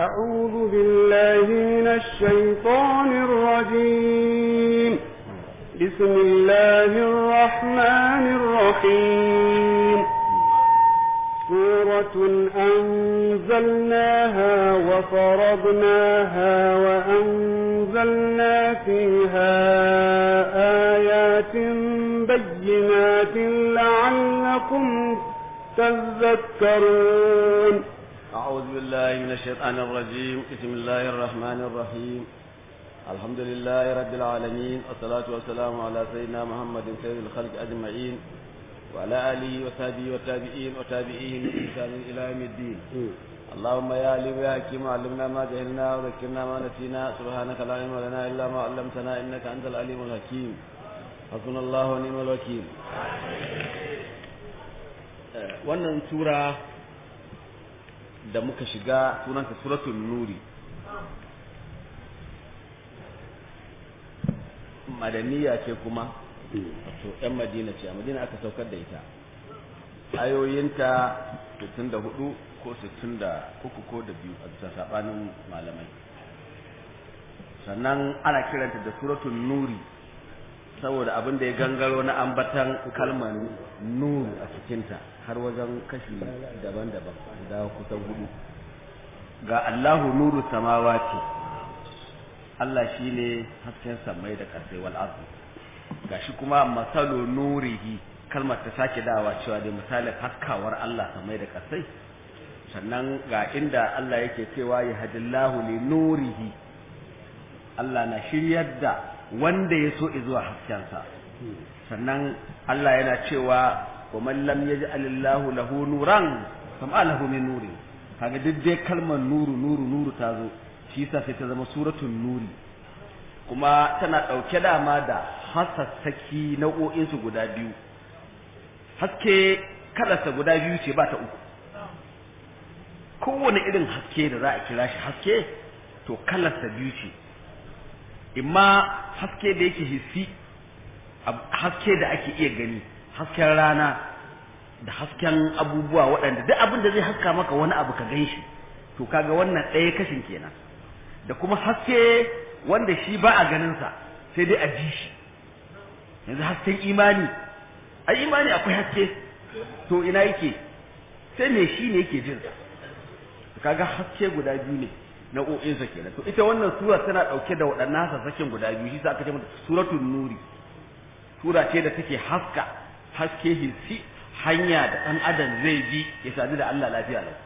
أعوذ بالله من الشيطان الرجيم بسم الله الرحمن الرحيم سورة أنزلناها وفرضناها وأنزلنا فيها آيات بينات لعلكم تذكرون أعوذ بالله من الشيطان الرجيم بسم الله الرحمن الرحيم الحمد لله رب العالمين والصلاة والسلام على سيدنا محمد سيد الخلق أجمعين وعلى آله وصحبه والتابعين وتابعيهم بإحسان إلى يوم الدين اللهم يا عليم يا حكيم علمنا ما جهلنا وذكرنا ما نسينا سبحانك لا علم لنا إلا ما علمتنا إنك أنت العليم الحكيم حسبنا الله ونعم الوكيل wannan sura da muka shiga sunanta suratul nuri madaniya ce kuma wato yan madina ce a madina aka saukar da ita ayoyinta 64 ko 63 ko da biyu a bisa sabanin malamai sannan ana kiranta da suratul nuri saboda abin da ya gangaro na ambatan kalmar nuru a cikinta har wajen kashi daban-daban guda kusan hudu ga Allahu nuru samawati Allah shine hasken samai da ƙasai wal ardi gashi kuma masalu nurihi kalmar ta sake dawa cewa dai misalin haskawar Allah samai da ƙasai sannan ga inda Allah yake cewa ya hadillahu li nurihi Allah na shiryar da wanda ya so zuwa haskensa sannan Allah yana cewa wa man lam yaj'al Allahu lahu nuran fama lahu min nuri kaga duk dai kalmar nuru nuru nuru ta zo shi yasa sai ta zama suratul nuri kuma tana dauke da ma da hasassaki nau'o'in su guda biyu haske kalarsa guda biyu ce ba ta uku kowane irin haske da za a kira shi haske to kalarsa biyu ce imma haske da yake hissi haske da ake iya gani hasken rana da hasken abubuwa waɗanda duk abin da zai haska maka wani abu ka gan shi to kaga wannan ɗaya kashin kenan da kuma haske wanda shi ba a ganinsa sai dai a ji shi yanzu hasken imani a imani akwai haske to ina yake sai me shi ne yake jin kaga haske guda biyu ne nau'o'insa kenan to ita wannan sura tana dauke da waɗannan sassaken guda biyu shi sa aka ce mata suratul nuri sura ce da take haska haske hissi hanya da ɗan adam zai bi ya sadu da Allah lafiya lau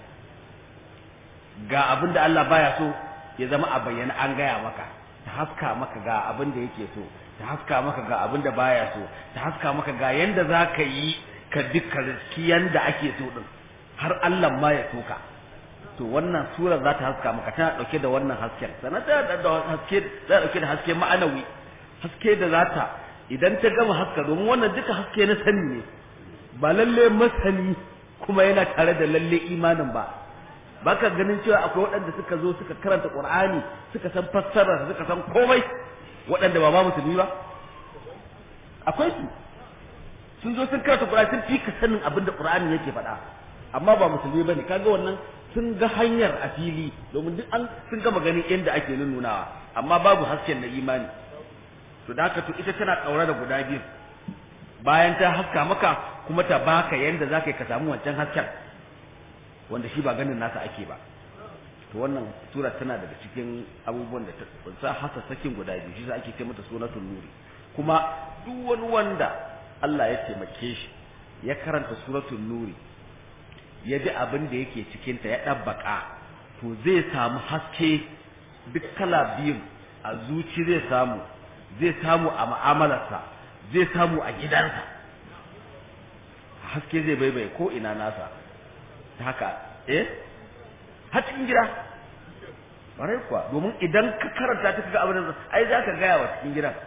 ga abin da Allah baya so ya zama a bayyana an gaya maka ta haska maka ga abin da yake so ta haska maka ga abin da baya so ta haska maka ga yanda za ka yi ka duka riski yanda ake so din har Allah ma ya so ka to wannan sura za ta haska maka tana dauke da wannan hasken sannan tana da haske za dauke da haske ma'anawi haske da za ta idan ta gama haska domin wannan duka haske na sani ne ba lalle masani kuma yana tare da lalle imanin ba baka ganin cewa akwai waɗanda suka zo suka karanta Qur'ani suka san fassara suka san komai waɗanda ba ma musulmi ba akwai su sun zo sun karanta Qur'ani sun fi ka sanin abin da Qur'ani yake faɗa amma ba musulmi bane kaga wannan sun ga hanyar a fili domin duk an sun gama ganin yadda ake nunawa amma babu hasken na imani to da haka to ita tana ɗaure da guda biyu bayan ta haska maka kuma ta baka yanda za ka yi ka samu wancan hasken wanda shi ba ganin nasa ake ba to wannan sura tana daga cikin abubuwan da ta kunsa hasassakin guda biyu shi ake ce mata sunatul nuri kuma duk wani wanda Allah ya taimake shi ya karanta suratul nuri ya ji abin da yake cikinta ya ɗabbaka to zai samu haske duk kala biyun a zuci zai samu zai samu a ma'amalarsa zai samu a gidansa haske zai baibai ko ina nasa ta haka eh har cikin gida barai kuwa domin idan ka karanta ta kaga abin da ai za ka gaya wa cikin gidan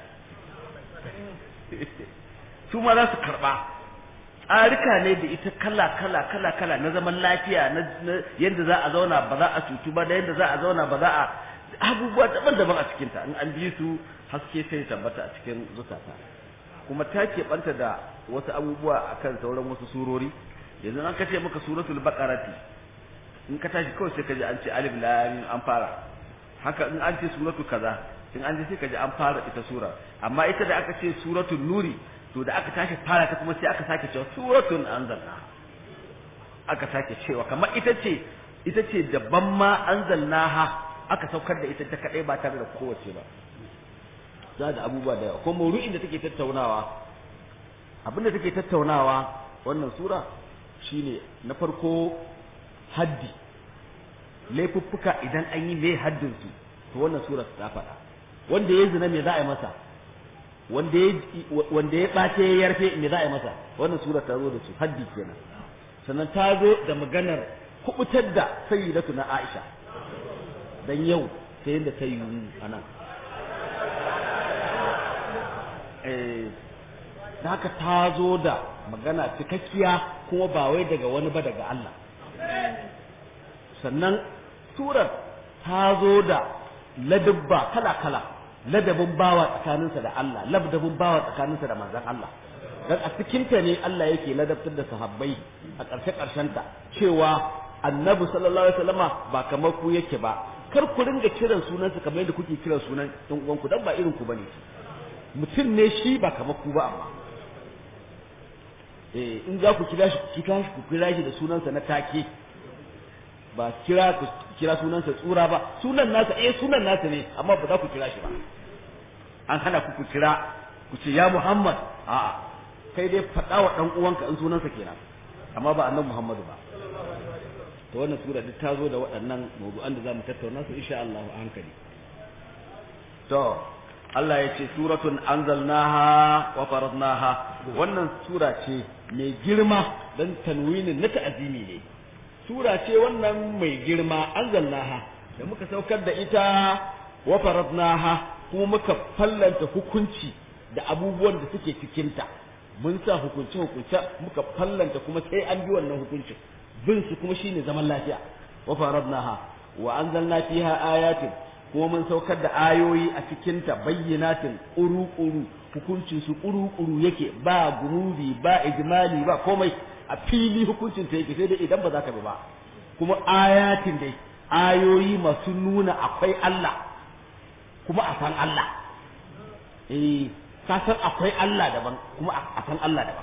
su ma za su karɓa tsarika ne da ita kala kala kala kala na zaman lafiya na yadda za a zauna ba za a cutu ba da yadda za a zauna ba za a abubuwa daban-daban a cikinta in an bi su haske sai tabbata a cikin zukata kuma ta keɓanta da wasu abubuwa akan sauran wasu surori yanzu an kace maka suratul baqarati in ka tashi kawai sai ka ji an ce alif lam mim an fara haka in an ce suratu kaza in an ji sai ka ji an fara ita sura amma ita da aka ce suratul nuri to da aka tashi fara ta kuma sai aka sake cewa suratun anzalna aka sake cewa kamar ita ce ita ce daban ma anzalnaha aka saukar da ita ta kadai ba tare da kowace ba za da abubuwa da yawa ko maudu'in da take tattaunawa abin da take tattaunawa wannan sura shine na farko haddi laifuffuka idan an yi mai haddin su to wannan sura ta faɗa wanda ya zina me za a yi masa wanda ya wanda ya bace ya yarfe me za a yi masa wannan sura ta zo da su haddi kenan sannan ta zo da maganar kubutar da sayyidatu na Aisha dan yau sai yadda ta yi anan eh da haka ta zo da magana cikakkiya kuma ba wai daga wani ba daga Allah sannan surar ta zo da ladabba kala-kala ladabin bawa tsakaninsa da Allah ladabin bawa tsakaninsa da manzon Allah dan a cikinta ne Allah yake ladabtar da sahabbai a ƙarshe ƙarshenta cewa annabi sallallahu alaihi wasallama ba kamar ku yake ba kar ku ringa kiran sunansa kamar yadda kuke kiran sunan ɗan uwanku dan ba irin ku bane mutum ne shi ba kamar ku ba amma eh in za ku kira shi ku kira shi ku kira shi da sunansa na take ba kira ku kira sunansa tsura ba sunan nasa eh sunan nasa ne amma ba za ku kira shi ba an hana ku ku kira ku ce ya Muhammad a'a kai dai faɗa wa ɗan uwanka in sunansa kenan amma ba annabi Muhammadu ba to wannan sura duk ta zo da waɗannan mawdu'an da zamu tattauna su insha Allah a hankali to Allah ya ce suratun anzalnaha wa faradnaha wannan sura ce mai girma dan tanwinin na ta'azimi ne sura ce wannan mai girma anzalnaha da muka saukar da ita wa faradnaha kuma muka fallanta hukunci da abubuwan da suke cikinta mun sa hukunce hukunce muka fallanta kuma sai an bi wannan hukuncin bin su kuma shine zaman lafiya wa faradnaha wa anzalna fiha ayatin kuma mun saukar da ayoyi a cikinta bayyinatin ƙuru-ƙuru hukuncin su ƙuru-ƙuru yake ba gururi ba ijmali ba komai a fili hukuncin ta yake sai dai idan ba za ka bi ba kuma ayatin dai ayoyi masu nuna akwai Allah kuma a san Allah eh ka san akwai Allah daban kuma a san Allah daban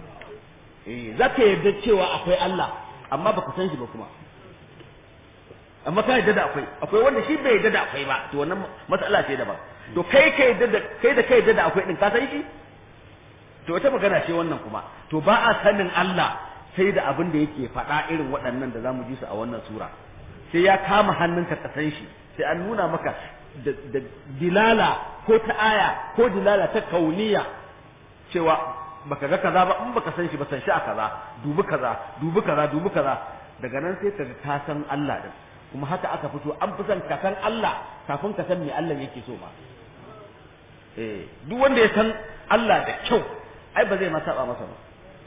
eh za ka yarda cewa akwai Allah amma baka san shi ba kuma amma ka yadda da akwai akwai wanda shi bai yadda da akwai ba to wannan matsala ce daban to kai ka yadda da kai da kai yadda da akwai din ka san shi to wata magana ce wannan kuma to ba a sanin Allah sai da abin da yake faɗa irin waɗannan da zamu ji su a wannan sura sai ya kama hannunka ka san shi sai an nuna maka da dilala ko ta aya ko dilala ta kauniya cewa baka ga kaza ba in baka san shi ba san shi a kaza dubi kaza dubi kaza dubi kaza daga nan sai ka ka san Allah din kuma haka aka fito an fi son ka san Allah kafin ka san me Allah yake so ba eh duk wanda ya san Allah da kyau ai ba zai ma saba masa ba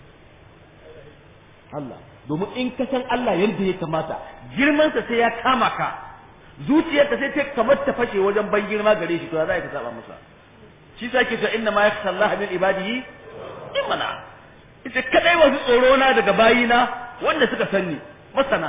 Allah domin in ka san Allah yadda ya kamata girmansa sai ya kama ka zuciyarka sai ta kamar ta fashe wajen ban girma gare shi to za ka saba masa shi sa ke cewa inna ma yakhsha Allah min ibadihi imana ita kadai wasu tsoro na daga bayina wanda suka sanni masana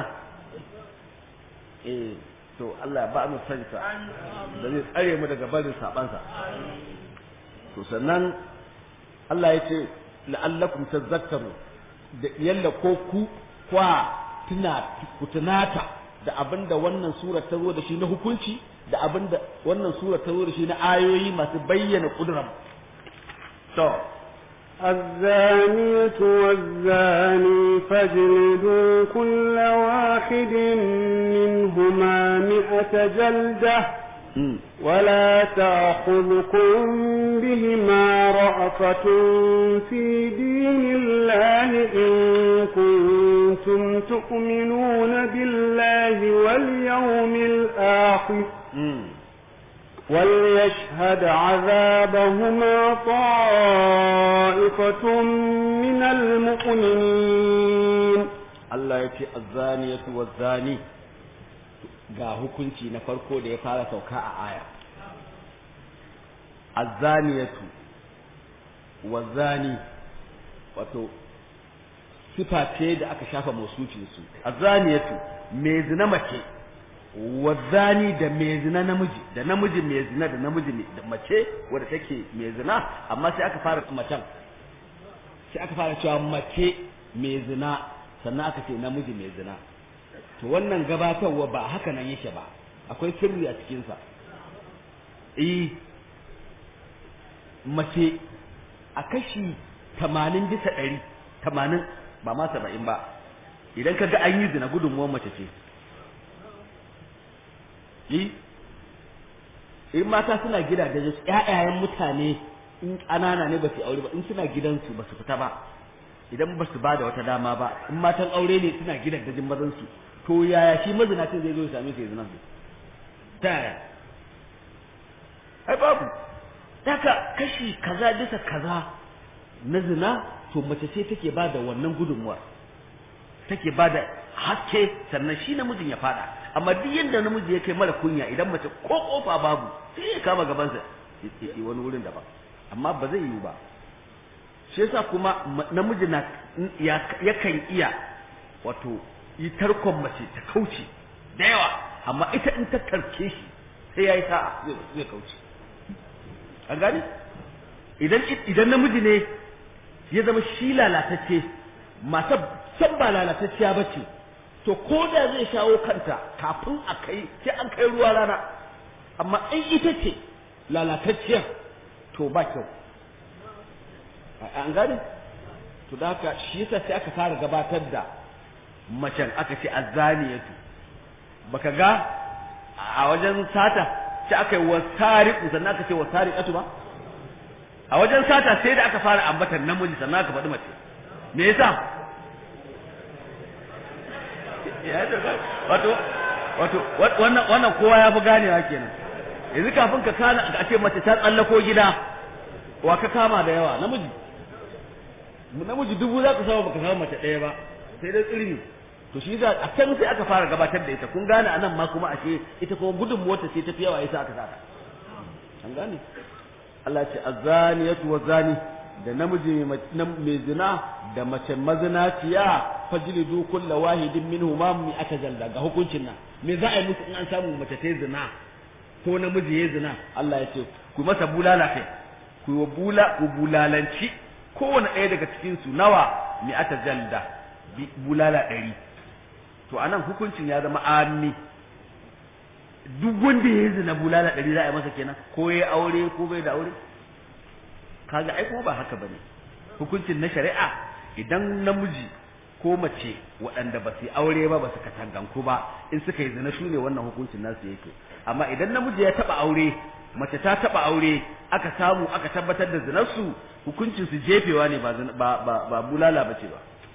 eh to Allah ba mu san sa da zai tsare mu daga barin sabansa to sannan Allah ya ce la'allakum tazakkaru da yalla ko ku kwa tuna ku tunata da abinda wannan sura ta zo da shi na hukunci da abinda wannan sura ta zo da shi na ayoyi masu bayyana kudurar to الزانية والزاني فاجلدوا كل واحد منهما مئة جلدة ولا تأخذكم بهما رأفة في دين الله إن كنتم تؤمنون بالله واليوم الآخر وليشهد عذابهما طائفة من المؤمنين Allah ya ce azzaniyatu wazzani ga hukunci na farko da ya fara sauka a aya azzaniyatu wazzani wato sifa ce da aka shafa mausucin su azaniyatu mai zina mace wazani da mai zina namiji da namiji mai zina da namiji da mace wadda take mai zina amma sai aka fara macen sai aka fara cewa mace mai zina sannan aka ce namiji mai zina to wannan gabatarwa ba haka nan yake ba akwai sirri a cikinsa eh mace a kashi tamanin bisa ɗari tamanin ba ma saba'in ba idan ka ga an yi zina gudunmuwan mace ce yi in mata suna gidaje ƴaƴayen mutane in ƙanana ne ba su aure ba in suna gidansu ba su fita ba idan ba su ba da wata dama ba in matan aure ne suna gidan dajin mazan su to yaya shi mazinacin zai zo ya same su ya zina su ta yaya ai babu daga kashi kaza bisa kaza na zina to mace ce take ba da wannan gudunmuwa take ba da haske sannan shi namijin ya fada amma duk yadda namiji ya kai mara kunya idan mace ko kofa babu sai ya kama gabansa ya wani wurin daban amma ba zai yiwu ba shi yasa kuma namiji na yakan iya wato yi tarkon mace ta kauce da yawa amma ita in ta tarke shi sai ya yi sa'a zai kauce an gani idan idan namiji ne ya zama shi lalatacce mata san ba lalatacciya ba ce to ko da zai shawo kanta kafin a kai sai an kai ruwa rana amma in ita ce lalatacciyar to ba kyau an gane to da haka shi yasa sai aka fara gabatar da macen aka ce azzaniyatu baka ga a wajen sata sai aka yi wasariqu sannan aka ce wasariqatu ba a wajen sata sai da aka fara ambatar namiji sannan aka faɗi mace me yasa wato wato wannan wannan kowa ya fi ganewa kenan yanzu kafin ka kana a ce mace ta tsallako gida wa ka kama da yawa namiji namiji dubu za ka samu baka samu mace ɗaya ba sai dai tsirni to shi za a can sai aka fara gabatar da ita kun gane anan ma kuma ashe ita kuma gudun mota sai ta fi yawa yasa aka saka an gane Allah ce azaniyatu wa zani da namiji mai zina da mace mazinaciya fajlidu kulla wahidin minhuma mi aka jalda ga hukuncin nan me za a yi musu in an samu mace ta zina ko namiji ya zina Allah ya ce ku masa bulala kai ku bula ku bulalanci kowane ɗaya daga cikin su nawa mi aka jalda bulala ɗari to anan hukuncin ya zama ammi duk wanda ya zina bulala ɗari za a yi masa kenan ko ya aure ko bai da aure kaga ai kuma ba haka bane hukuncin na shari'a idan namiji ko mace waɗanda ba su yi aure ba ba su katanganku ba in suka yi zina shine wannan hukuncin nasu yake amma idan namiji ya taɓa aure mace ta taɓa aure aka samu aka tabbatar da zinarsu hukuncin su jefewa ne ba ba ba bulala bace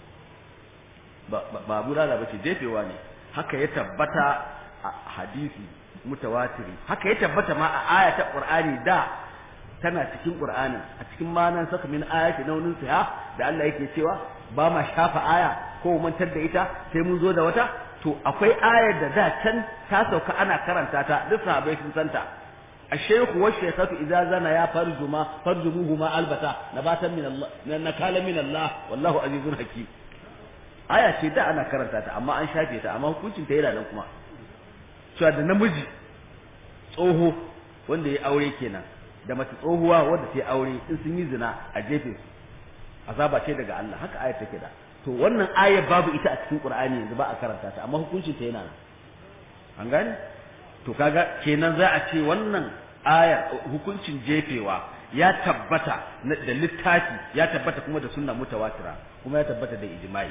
ba ba bulala bace jefewa ne haka ya tabbata a hadisi mutawatiri haka ya tabbata ma a aya ta qur'ani da tana cikin qur'anin a cikin manan saka min ayati naunin sa da Allah yake cewa ba ma shafa aya ko mantar da ita sai mun zo da wata to akwai ayar da da can ta sauka ana karanta ta duk sahabbai sun santa الشيخ والشيخة إذا زنا يا فرجما فرجموهما البتا نباتا من الله نكالا من الله والله عزيز حكيم aya ce da ana karanta ta amma an shafe ta amma hukuncin ta yana nan kuma cewa da namiji tsoho wanda ya aure kenan da mace tsohuwa wanda ta aure in sun yi zina a jefe su azaba ce daga Allah haka ayar take da to wannan ayar babu ita a cikin Qur'ani yanzu ba a karanta ta amma hukuncin ta yana nan an gane to kaga kenan za a ce wannan ayar hukuncin jefewa ya tabbata da littafi ya tabbata kuma da sunna mutawatira kuma ya tabbata da ijma'i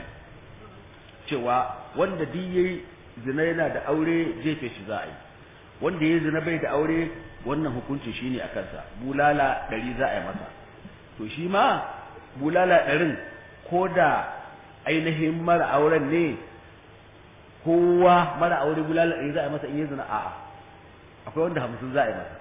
cewa wanda duk yayi zina yana da aure jefe shi za a yi wanda yayi zina bai da aure wannan hukunci shine a kansa bulala ɗari za a yi masa to shi ma bulala ɗarin ko da ainihin mara auren ne kowa mara aure bulala ɗari za a yi masa in yi zina a'a akwai wanda hamsin za a yi masa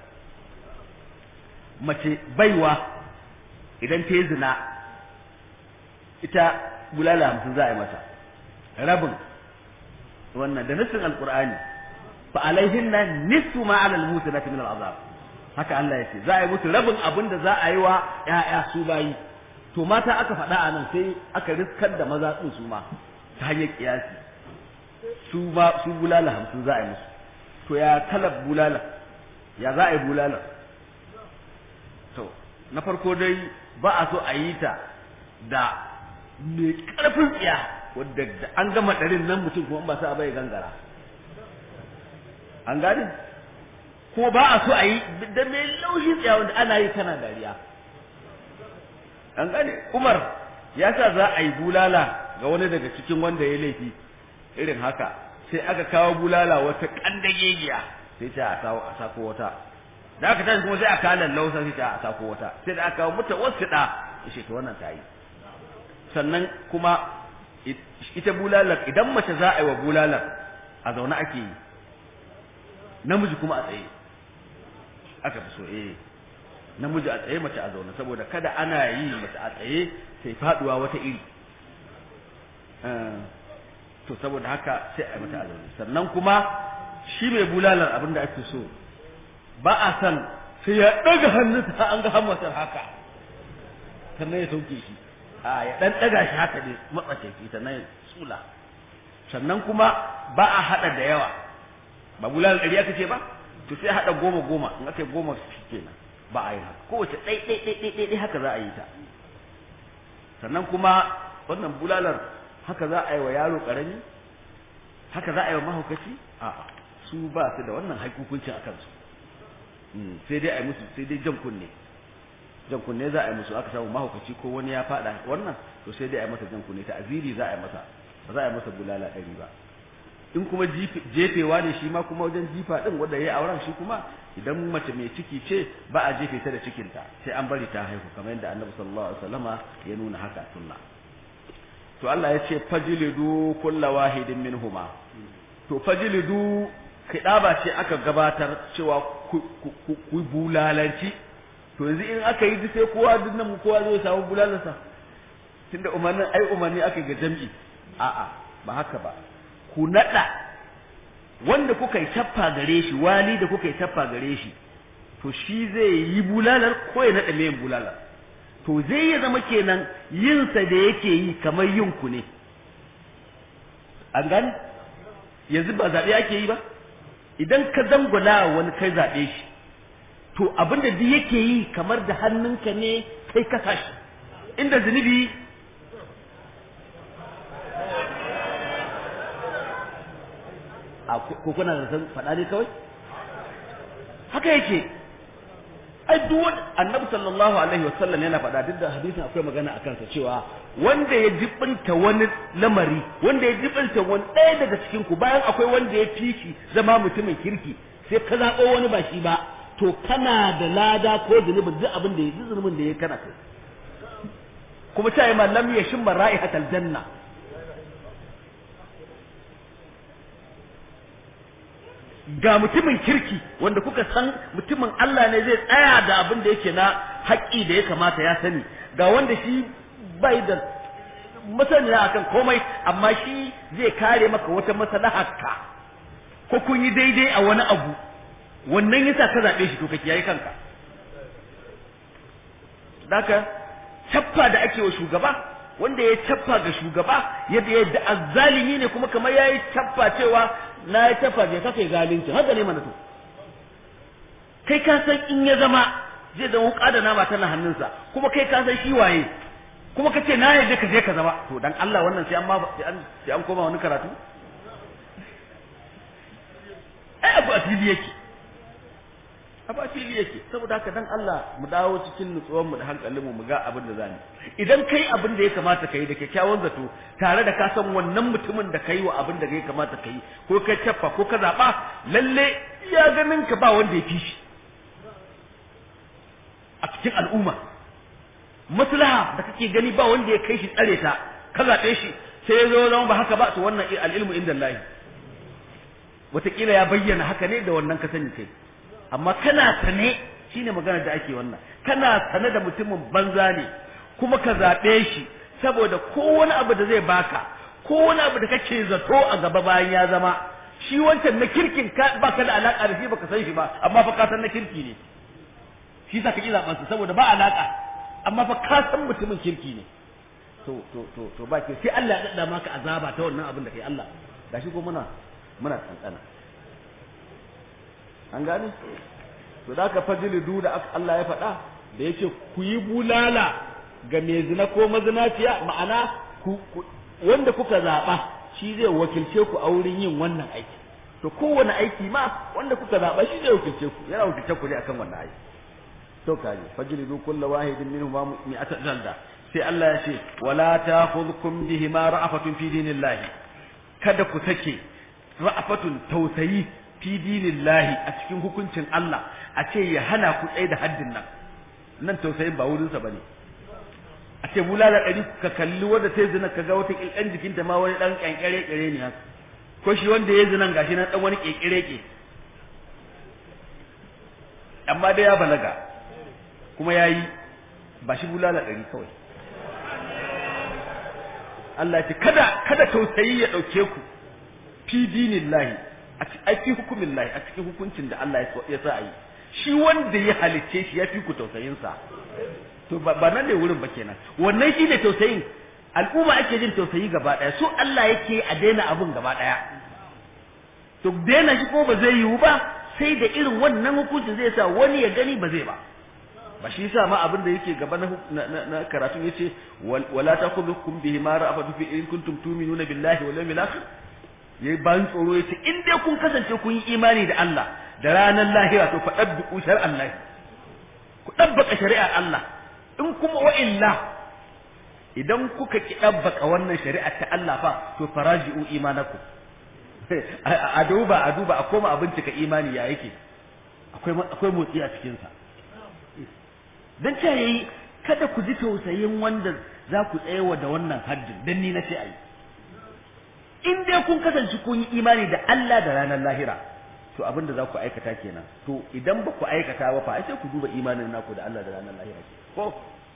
mace baiwa idan ta yi zina ita bulala hamsin za a yi masa rabin wannan da nassin alqur'ani fa alaihinna nisfu ma ala almusinati min al'azab haka Allah yace za a yi musu rabin abin da za a yi wa ƴaƴa su bayi to mata aka faɗa a nan sai aka riskar da maza ɗin su ma ta hanyar kiyasi su ba su bulala hamsin za a yi musu to ya kalar bulala ya za a yi bulala to na farko dai ba a so a yi ta da mai ƙarfin tsiya wadda da an gama ɗarin nan mutum kuma ba sa bai gangara an gane ko ba a so a yi da mai laushin tsiya wanda ana yi tana dariya an gane umar ya sa za a yi bulala ga wani daga cikin wanda ya laifi irin haka sai aka kawo bulala wata kandagegiya sai ta a kawo a sako wata da aka tashi kuma sai aka kawo lausa sai ta a sako wata sai da aka kawo muta wasu da ya to wannan ta yi sannan kuma ita bulalar idan mace za a yi wa bulalar a zaune ake yi namiji kuma a tsaye aka fi so eh namiji a tsaye mace a zaune saboda kada ana yi mace a tsaye sai faduwa wata iri to saboda haka sai a yi mata a zaune sannan kuma shi mai bulalar abin da ake so ba a san sai ya ɗaga hannunsa an ga hammatar haka sannan ya sauke shi a ya ɗan ɗaga shi haka ne matsakaici sannan ya tsula sannan kuma ba a haɗa da yawa ba bulalar ɗari aka ce ba to sai haɗa goma goma in aka yi goma shi kenan ba a yi haka kowace ɗai ɗai ɗai ɗai ɗai haka za a yi ta sannan kuma wannan bulalar haka za a yi wa yaro ƙarami haka za a yi wa mahaukaci a'a su ba su da wannan haikukuncin a kansu sai dai a yi musu sai dai jan kunne jan kunne za a yi musu aka samu mahaukaci ko wani ya faɗa wannan to sai dai a yi masa jan kunne ta aziri za a yi masa ba za a yi masa bulala ɗari ba in kuma jefewa ne shi ma kuma wajen jifa din wanda yayi auren shi kuma idan mace mai ciki ce ba a jefe ta da cikinta sai an bari ta haihu kamar yadda Annabi sallallahu alaihi wasallama ya nuna haka sunna to Allah ya ce fajlidu kulla wahidin minhuma to fajlidu kidaba ce aka gabatar cewa ku bulalanci to yanzu in aka yi sai kowa duk nan kowa zai samu bulalansa tunda umarnin ai umarni aka ga jam'i a'a ba haka ba ku naɗa wanda kuka yi taffa gare shi wali da kuka yi taffa gare shi to shi zai yi bulalar ko ya naɗa mayan bulalar to zai ya zama kenan yinsa da yake yi kamar yin ku ne an gani yanzu ba zaɓe ake yi ba idan ka zangula wani kai zaɓe shi to abin da duk yake yi kamar da hannunka ne kai ka shi inda zunubi ko kuna da san faɗa ne kawai haka yake ai duk wani annabi sallallahu alaihi wasallam yana faɗa duk da hadisin akwai magana akan sa cewa wanda ya jibinta wani lamari wanda ya jibinta wani ɗaya daga cikin ku bayan akwai wanda ya fi shi zama mutumin kirki sai ka zaɓo wani ba shi ba to kana da lada ko zunubin duk abin da ya duk zunubin da ya kana kai kuma ta yi ma lam yashin ra'ihatal janna ga mutumin kirki wanda kuka san mutumin Allah ne zai tsaya da abin da yake na haƙƙi da ya kamata ya sani ga wanda shi bai da masaniya akan komai amma shi zai kare maka wata maslaharka ko kun yi daidai a wani abu wannan yasa ka zaɓe shi to ka kiyaye kanka daka cappa da ake wa shugaba wanda ya cappa ga shugaba yadda yadda azzalimi ne kuma kamar yayi cappa cewa na ya tafa je kake zalunci haka ne mana to kai ka san in ya zama zai zama wuka da nama tana hannunsa kuma kai ka san shi waye kuma kace na yadda ka je ka zama to dan Allah wannan sai an ma sai an sai an koma wani karatu ai abu asili yake abu asili yake saboda haka dan Allah mu dawo cikin nutsuwar mu da hankalin mu mu ga abin da zamu idan kai abin da ya kamata kai da kyakkyawan zato tare da ka san wannan mutumin da kai wa abin da ya kamata kai ko kai caffa ko ka zaba lalle ya ganin ka ba wanda ya fi shi a cikin al'umma maslaha da kake gani ba wanda ya kai shi tsare ta ka zaɓe shi sai ya zo zama ba haka ba to wannan al'ilmu inda Allah wataƙila ya bayyana haka ne da wannan ka sani kai amma kana sane shine magana da ake wannan kana sane da mutumin banza ne kuma ka zaɓe shi saboda kowane abu da zai baka kowane abu da kake zato a gaba bayan ya zama shi wancan na kirkin ka baka da alaka da shi baka san shi ba amma fa ka san na kirki ne shi sa ka ki zaɓen saboda ba alaka amma fa ka san mutumin kirki ne to to to to ba ke sai Allah ya dada maka azaba ta wannan abin da kai Allah gashi ko muna muna tsantsana an gane to da ka fajilidu da Allah ya faɗa da yake ku yi bulala ga mai zina ko mazinaciya ma'ana ku wanda kuka zaɓa shi zai wakilce ku a wurin yin wannan aiki to kowane aiki ma wanda kuka zaɓa shi zai wakilce ku yana wakilce ku ne akan wannan aiki to kaji fajlidu kullu wahidin minhum ma mi'ata jalda sai Allah ya ce wala ta'khudhukum bihima ra'afatun fi dinillahi kada ku take ra'afatun tausayi fi dinillahi a cikin hukuncin Allah a ce ya hana ku tsaye da haddin nan nan tausayin ba wurinsa bane a ce bulala ɗari ka kalli wanda sai zina ka ga wata ƙilƙan jikinta ma wani ɗan ƙyanƙyare ƙyare ne haka ko shi wanda ya zinan gashi na ɗan wani ƙirƙire ƙe amma dai ya balaga kuma ya yi ba shi bulala ɗari kawai Allah ce kada kada tausayi ya ɗauke ku fi dinin lahi a fi hukumin lahi a cikin hukuncin da Allah ya sa a yi shi wanda ya halicce shi ya fi ku tausayinsa to ba nan ne wurin ba kenan wannan shi ne tausayin al'umma ake jin tausayi gaba ɗaya so Allah yake a daina abun gaba ɗaya to daina shi ko ba zai yiwu ba sai da irin wannan hukuncin zai sa wani ya gani ba zai ba ba shi yasa ma abin da yake gaba na na karatu yace wala takhudhukum bihi ma ra'afatu fi in kuntum tu'minuna billahi wal yawmil akhir yayi ban tsoro yace in dai kun kasance kun yi imani da Allah da ranar lahira to fa dabbu shar'an Allah ku dabbaka shari'ar Allah in kuma wa illa idan kuka ki dabbaka wannan shari'ar ta Allah fa to faraji'u imanakum a duba a duba a koma a bincika imani ya yake akwai akwai motsi a cikin sa dan ce yayi kada ku ji tausayin wanda za ku tsayawa da wannan haddin dan ni nace ayi in dai kun kasance kun yi imani da Allah da ranar lahira to abin da za ku aikata kenan to idan ba ku aikata ba fa sai ku duba imanin naku da Allah da ranar lahira ko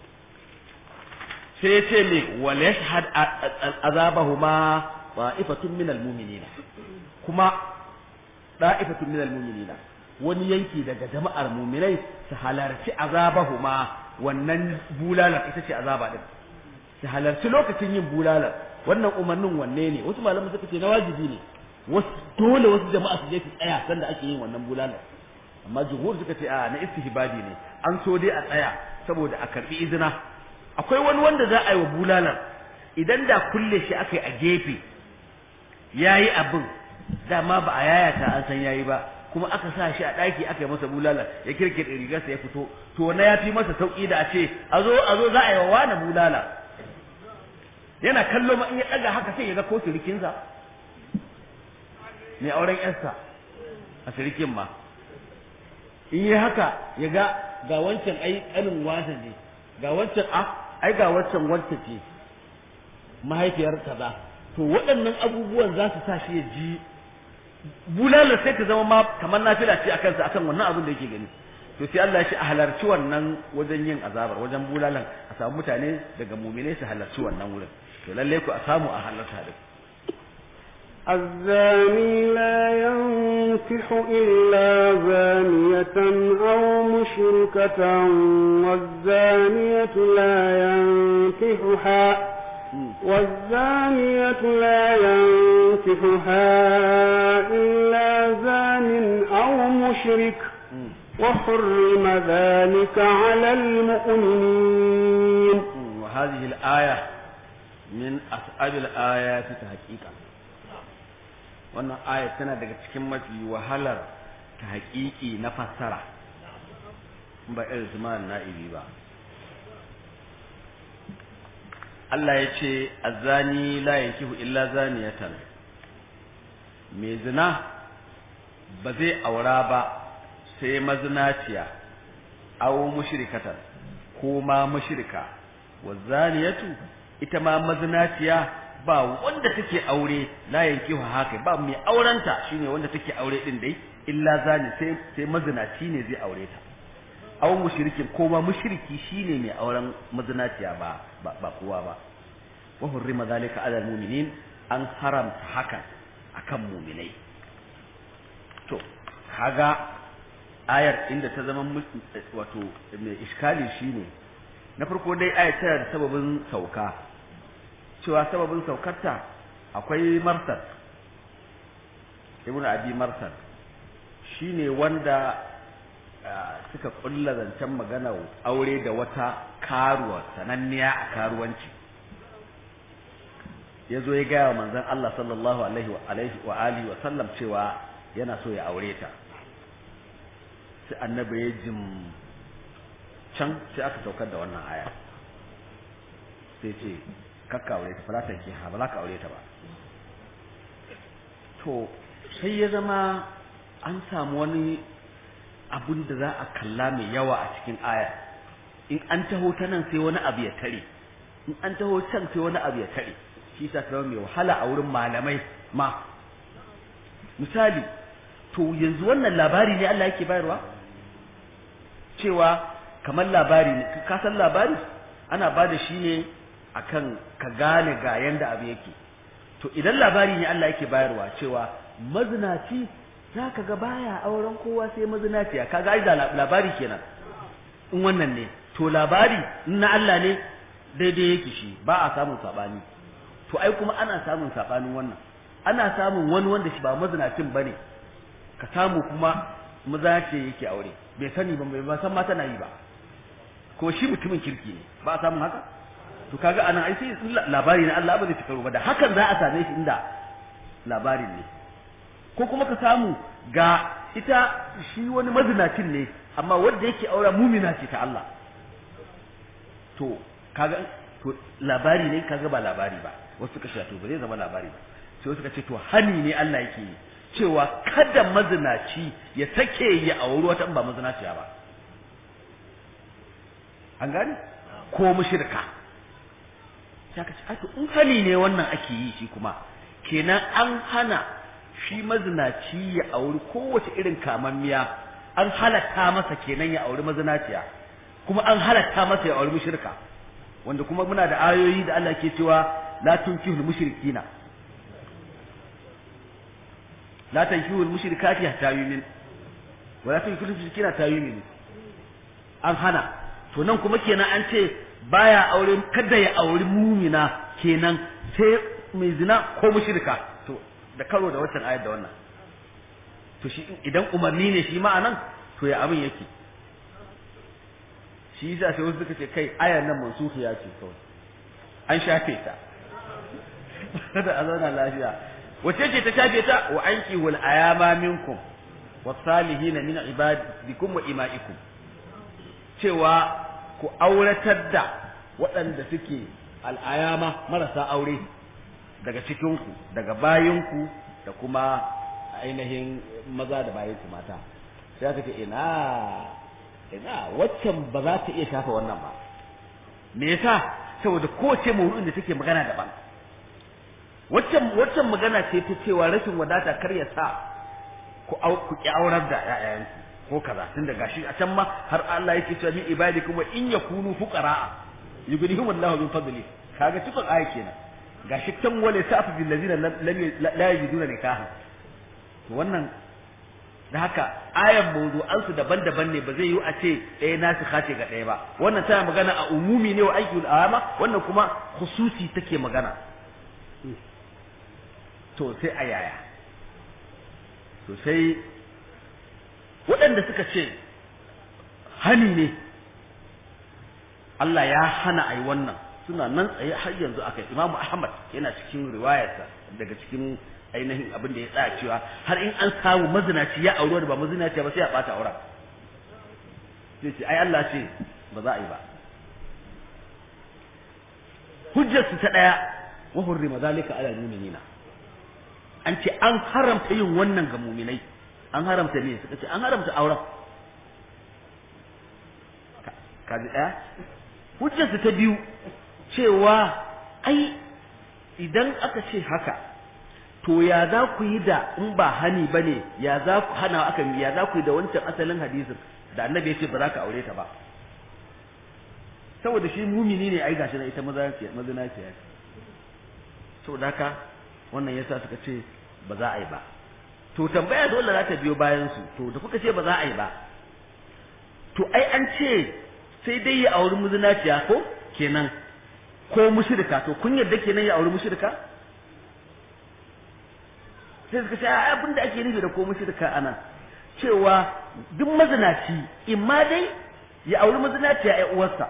sai ce ne wal yashhad azabahuma ta'ifatun minal mu'minina kuma da'ifatun minal mu'minina wani yanki daga jama'ar mu'minai su halarci azabahuma wannan bulalar ita ce azaba din su halarci lokacin yin bulalar wannan umarnin wanne ne wasu malaman suka ce na wajibi ne wasu dole wasu jama'a su je su tsaya sanda ake yin wannan bulalar amma jumhur suka ce a na istihbabi ne an so dai a tsaya saboda a karbi izina akwai wani wanda za a yi wa bulalar idan da kulle shi aka yi a gefe yayi abin dama ba a yayata an san yayi ba kuma aka sa shi a ɗaki aka yi masa bulala ya kirkire rigarsa ya fito to na ya fi masa sauƙi da a ce a zo a zo za a yi wa wani bulala yana kallo ma in ya ɗaga haka sai ya ga ko sirikinsa mai auren yarsa a sirikin ma in yi haka ya ga ga wancan ai ƙanin wasa ne ga wancan a ai ga wancan wancan ce mahaifiyar kaza to waɗannan abubuwan za su sa shi ya ji bulalar sai ta zama ma kamar nafila ce akan sa akan wannan abin da yake gani to sai Allah ya shi a halarci wannan wajen yin azabar wajen bulalan a samu mutane daga mumine su halarci wannan wurin to lalle ku a samu a halarta da الزاني لا ينكح إلا زانية أو مشركة والزانية لا ينكحها والزانية لا ينكحها إلا زان أو مشرك وحرم ذلك على المؤمنين وهذه الآية من أصعب الآيات تحقيقا wannan aya tana daga cikin mafi wahalar ta haƙiƙi na fassara ba irin su na'ibi ba Allah ya ce azani la yankihu illa zaniyatan mai zina ba zai aura ba sai mazinaciya aw mushrikatan ko ma mushrika wa zaniyatu ita ma mazinaciya ba wanda take aure la yankihu haka ba mai aurenta shine wanda take aure din dai illa zani sai sai mazinaci ne zai aure ta aw mushrikin ko ma mushriki shine mai auren mazinaciya ba ba kowa ba wa hurrima zalika ala almu'minin an haramta haka akan mu'minai to kaga ayar inda ta zama wato mai iskali shine na farko dai aya tana da sababin sauka cewa sababin saukarta akwai marsad ibnu abi marsad shine wanda suka kulla zancen magana aure da wata karuwa sananniya a karuwanci ya zo ya gaya wa manzon Allah sallallahu alaihi wa alaihi wa alihi wa sallam cewa yana so ya aure ta sai annabi ya jim can sai aka saukar da wannan aya sai ce kakka aure ta falatan ki ha ba za ka aure ta ba to sai ya zama an samu wani abun da za a kalla mai yawa a cikin aya in an taho ta nan sai wani abu ya tare in an taho can sai wani abu ya tare shi ta zama mai wahala a wurin malamai ma misali to yanzu wannan labari ne Allah yake bayarwa cewa kamar labari ne ka san labari ana ba da shi ne akan ka gane ga yanda abu yake to idan labari ne Allah yake bayarwa cewa mazinaci za ka ga baya auren kowa sai mazinaciya kaga ai da labari kenan in wannan ne to labari in na Allah ne daidai yake shi ba a samun sabani to ai kuma ana samun sabanin wannan ana samun wani wanda shi ba mazinacin bane ka samu kuma maza ce yake aure bai sani ba bai san ma tana yi ba ko shi mutumin kirki ne ba a samun haka to kaga ana ai sai labari na Allah ba zai fitaro ba da hakan za a same shi inda labarin ne ko kuma ka samu ga ita shi wani mazinacin ne amma wanda yake aura mumina ce ta Allah to kaga to labari ne kaga ba labari ba wasu suka ce to ba zai zama labari ba sai wasu suka ce to hani ne Allah yake yi cewa kada mazinaci ya sake ya auri wata ba mazinaciya ba an gane ko mushrika sai ka ce to in hani ne wannan ake yi shi kuma kenan an hana shi mazinaci ya auri kowace irin kamammiya an halatta masa kenan ya auri mazinaciya kuma an halatta masa ya auri mushrika wanda kuma muna da ayoyi da Allah ke cewa la tunkihul mushrikina la tunkihul mushrikati hatta yumin wa la tunkihul mushrikina hatta yumin an hana to nan kuma kenan an ce baya aure kada ya auri mumina kenan sai mai zina ko mushrika to da karo da watan ayat da wannan to shi idan umarni ne shi ma'anan to ya abin yake shi yasa sai wasu suka ce kai ayar nan mansufiya ce kawai an shafe ta kada a zauna lafiya wace ce ta shafe ta wa anki wal ayama minkum wasalihina min ibadikum wa imaikum cewa ku auratar da waɗanda suke al'ayama marasa aure daga cikinku daga bayinku da kuma ainihin maza da bayinku mata sai aka ce ina ina waccan ba za ta iya shafa wannan ba me yasa saboda kowace mawdu'in da take magana daban waccan waccan magana ce ta cewa rashin wadata kar ya sa ku ku ki aurar da ƴaƴanku ko kaza tun da gashi a can ma har Allah yake cewa min ibadikum wa in yakunu fuqara yughnihim Allahu min fadli kaga tukun aya kenan gashi can wale safi bil ladina lam la yajiduna nikaha to wannan da haka ayan mawdu'an su daban-daban ne ba zai yi a ce ɗaya nasu kace ga ɗaya ba wannan tana magana a umumi ne wa aiki al'ama wannan kuma khususi take magana to sai a yaya to sai waɗanda suka ce hani ne Allah ya hana a yi wannan suna nan tsaye har yanzu aka yi imamu ahmad yana cikin riwayarsa daga cikin ainihin abin da ya tsaya cewa har in an samu mazinaci ya aure da ba mazinaci ba sai ya bata auren sai ce ai Allah ce ba za a yi ba hujjar su ta daya wa hurrima zalika ala mu'minina an ce an haramta yin wannan ga mu'minai an haramta ne suka ce an haramta auren kaji daya hujjar su ta biyu cewa ai idan aka ce haka to ya za ku yi da in ba hani ba ne ya za ku hana aka ya za ku yi da wancan asalin hadisin da annabi ya ce ba za ka aure ta ba saboda shi mumini ne ai gashi na ita mazinaciya ce saboda haka wannan yasa suka ce ba za a yi ba to tambaya dole za ta biyo bayan su to da kuka ce ba za a yi ba to ai an ce sai dai ya auri muzinaciya ko kenan ko mushrika to kun yarda kenan ya auri mushrika sai suka ce abin da ake nufi da ko mushrika anan cewa duk mazinaci imma dai ya auri mazinaciya ya uwarsa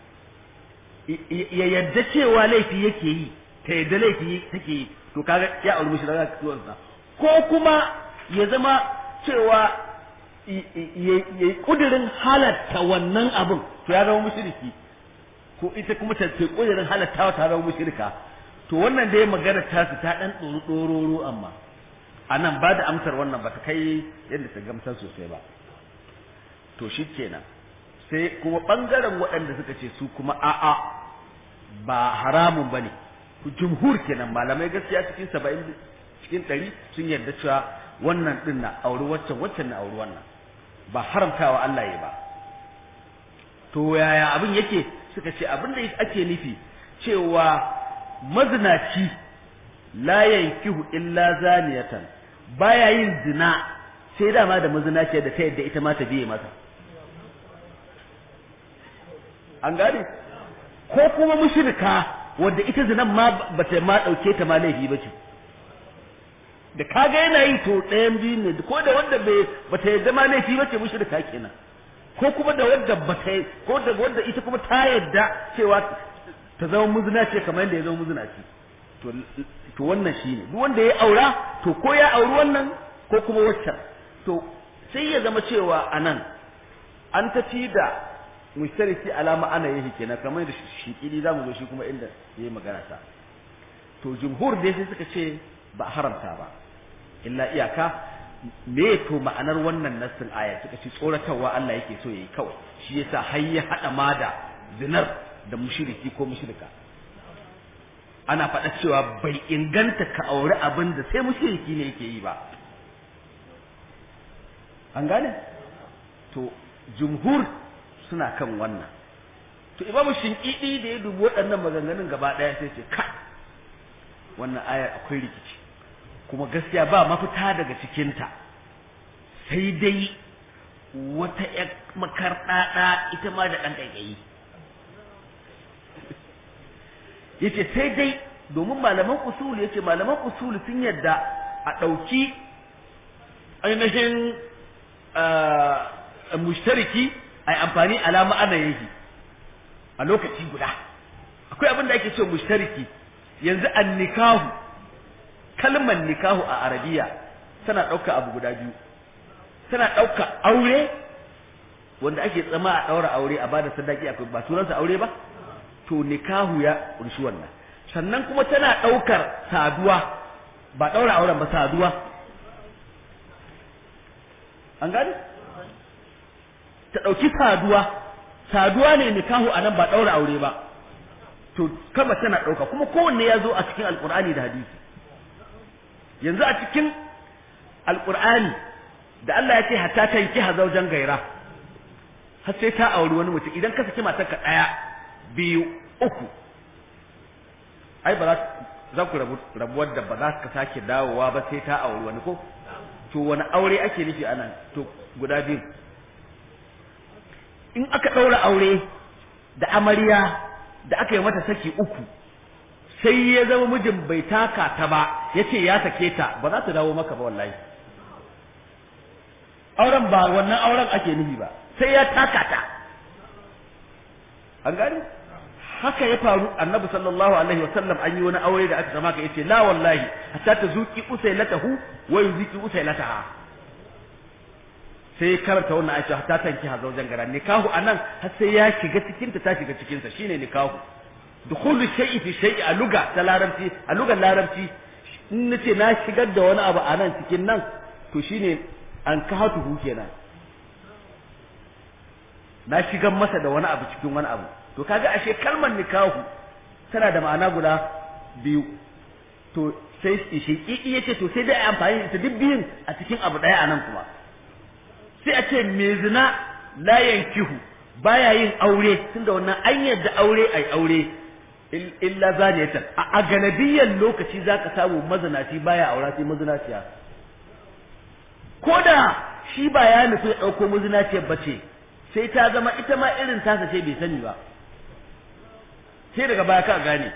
ya yadda cewa laifi yake yi ta yadda laifi take yi to kaga ya auri mushrika ta uwarsa ko kuma ya zama cewa ya kudirin halatta wannan abin to ya zama mushriki ko ita kuma ta ce kudirin halatta ta zama mushrika to wannan dai magana ta su ta dan tsoro dororo amma anan ba da amsar wannan ba ta kai yadda ta gamsar sosai ba to shi kenan sai kuma bangaren waɗanda suka ce su kuma a'a ba haramun bane jumhur kenan malamai gaskiya cikin saba'in cikin ɗari sun yarda cewa wannan ɗin na auri waccan waccan na auri wannan ba haramtawa Allah ya ba to yaya abin yake suka ce abin da ake nufi cewa mazinaci la yankihu illa zaniyatan baya yin zina sai dama da mazinaciya da ta yadda ita ma ta biye masa an gane ko kuma mushrika wadda ita zinan ma bata ma dauke ta ma laifi bace da kaga yana yi to ɗayan biyu ne ko da wanda bai bata yadda ma laifi bace mushrika kenan ko kuma da wanda bata ko da wanda ita kuma ta yadda cewa ta zama muzinaci kamar yadda ya zama muzinaci to to wannan shine duk wanda ya aura to ko ya auri wannan ko kuma waccan to sai ya zama cewa anan an tafi da mushtariki alama ana yake kenan kamar da shikili zamu zo shi kuma inda yayi magana ta to jumhur dai sai suka ce ba haramta ba illa iyaka me to ma'anar wannan nassin aya suka ce tsoratarwa Allah yake so yayi kawai shi yasa har ya hada ma da zinar da mushriki ko mushrika ana faɗa cewa bai inganta ka auri abin da sai mushriki ne yake yi ba an gane to jumhur suna kan wannan to imamu shinkidi da ya dubi waɗannan maganganun gaba ɗaya sai ce ka wannan ayar akwai rikici kuma gaskiya ba mafita daga cikinta sai dai wata ƴar makarɗaɗa ita ma da ɗan ƙaiƙayi yace sai dai domin malaman usul yace malaman usul sun yadda a ɗauki ainihin mushtariki a yi amfani alama ana yake a lokaci guda akwai abin da ake cewa mushtariki yanzu an nikahu kalmar nikahu a arabiya tana ɗauka abu guda biyu tana ɗauka aure wanda ake tsama a ɗaura aure a bada sadaki akwai ba sunansa aure ba to nikahu ya ƙunshi wannan sannan kuma tana ɗaukar saduwa ba ɗaura auren ba saduwa an gane ta ɗauki saduwa saduwa ne nikahu a nan ba ɗaura aure ba to kama tana ɗauka kuma kowanne ya zo a cikin alƙur'ani da hadisi yanzu a cikin alƙur'ani da Allah ya ce hatta ta yi zaujan gaira har sai ta auri wani mutum idan ka saki matarka ɗaya biyu uku ai ba za ku rabu rabuwar da ba za ka sake dawowa ba sai ta auri wani ko to wani aure ake nufi anan to guda biyu in aka ɗaura aure da amarya da aka yi mata saki uku sai ya zama mijin bai taka ta ba ya ce ya sake ta ba za ta dawo maka ba wallahi auren ba wannan auren ake nufi ba sai ya taka ta an gani haka ya faru annabi sallallahu alaihi wa sallam an yi wani aure da aka zama ka yace la wallahi hatta ta zuki usailatahu wa yuziki usailataha sai karanta wannan aisha hatta tanki ha zaujan gara nikahu anan har sai ya shiga cikin ta ta shiga cikin sa shine nikahu dukhulu shay'i fi shay'i a luga ta larabci a lugar larabci in nace na shigar da wani abu anan cikin nan to shine an kahatuhu kenan na shigar masa da wani abu cikin wani abu to kaga ashe kalmar nikahu tana da ma'ana guda biyu to sai shi yace to sai dai amfani da duk biyun a cikin abu daya anan kuma sai a ce me zina la yankihu baya yin aure tunda wannan an yadda aure ai aure illa zaniyatan a ganadiyan lokaci zaka samu mazinaci baya aura sai mazinaciya ko da shi ba ya nufi ya dauko mazinaciyar bace sai ta zama ita ma irin tasa ce bai sani ba sai daga baya ka gane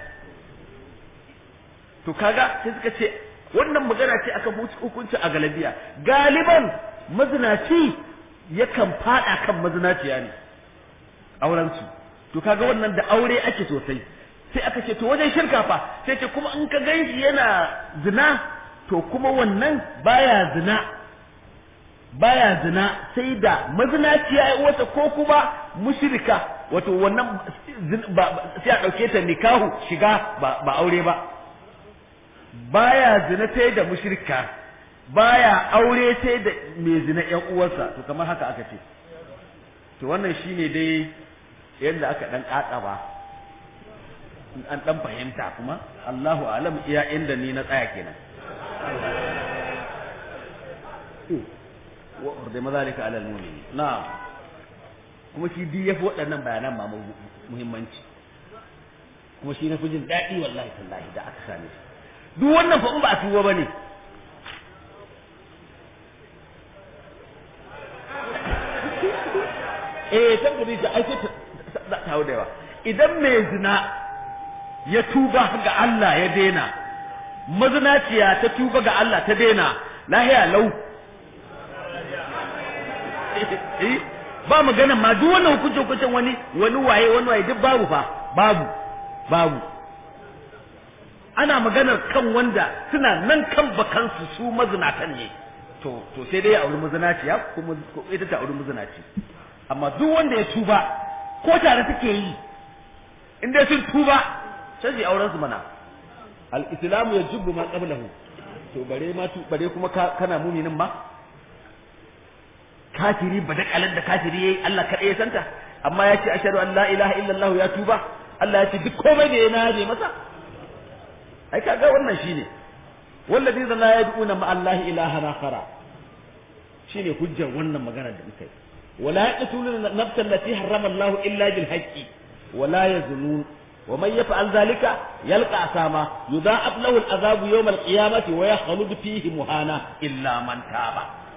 to kaga sai suka ce wannan magana ce aka hukunci a galabiya galiban mazinaci yakan fada kan mazinaciya ne aurensu to kaga wannan da aure ake sosai sai aka ce to wajen shirka fa sai ce kuma in ka ganshi yana zina to kuma wannan baya zina baya zina sai da mazinaciya ya wata ko kuma mushrika wato wannan sai a ɗauke ta nikahu shiga ba aure ba baya zina sai da mushrika baya aure sai da mai zina ƴan uwarsa to kamar haka aka ce to wannan shine dai yadda aka dan ba in an dan fahimta kuma Allahu alam iya inda ni na tsaya kenan wa urda mazalika ala almu'minin na'am kuma shi duk yafi waɗannan bayanan ma muhimmanci kuma shi na fi jin daɗi wallahi tallahi da aka same shi duk wannan fa in ba a tuba bane eh san gari ta aike ta ta da yawa idan mai zina ya tuba ga Allah ya daina mazinaciya ta tuba ga Allah ta daina lahiya lau ba magana ma duk wannan hukuncin hukuncin wani wani waye wani waye duk babu fa babu babu ana maganar kan wanda suna nan kan bakansu su mazinatan ne to to sai dai ya auri mazinaciya kuma ita ta auri mazinaci amma duk wanda ya tuba ko tare take yi in dai sun tuba sai su auren su mana al-islamu yajibu ma qablahu to bare ma tu bare kuma kana muminin ma kafiri ba da kalan da kafiri yayi Allah kada ya santa amma ya ce ashhadu an la ilaha illallah ya tuba Allah ya ce duk komai da yana yaje masa ai kaga wannan shine wallazi la yad'una ma Allah ilahan akhara shine hujjar wannan magana da muka yi wala yaqtuluna nafsan allati harrama Allah illa bil haqqi wala yazunun ومن يفعل ذلك يلقى أساما يضاعف له العذاب يوم القيامة ويخلد فيه مهانا إلا من تاب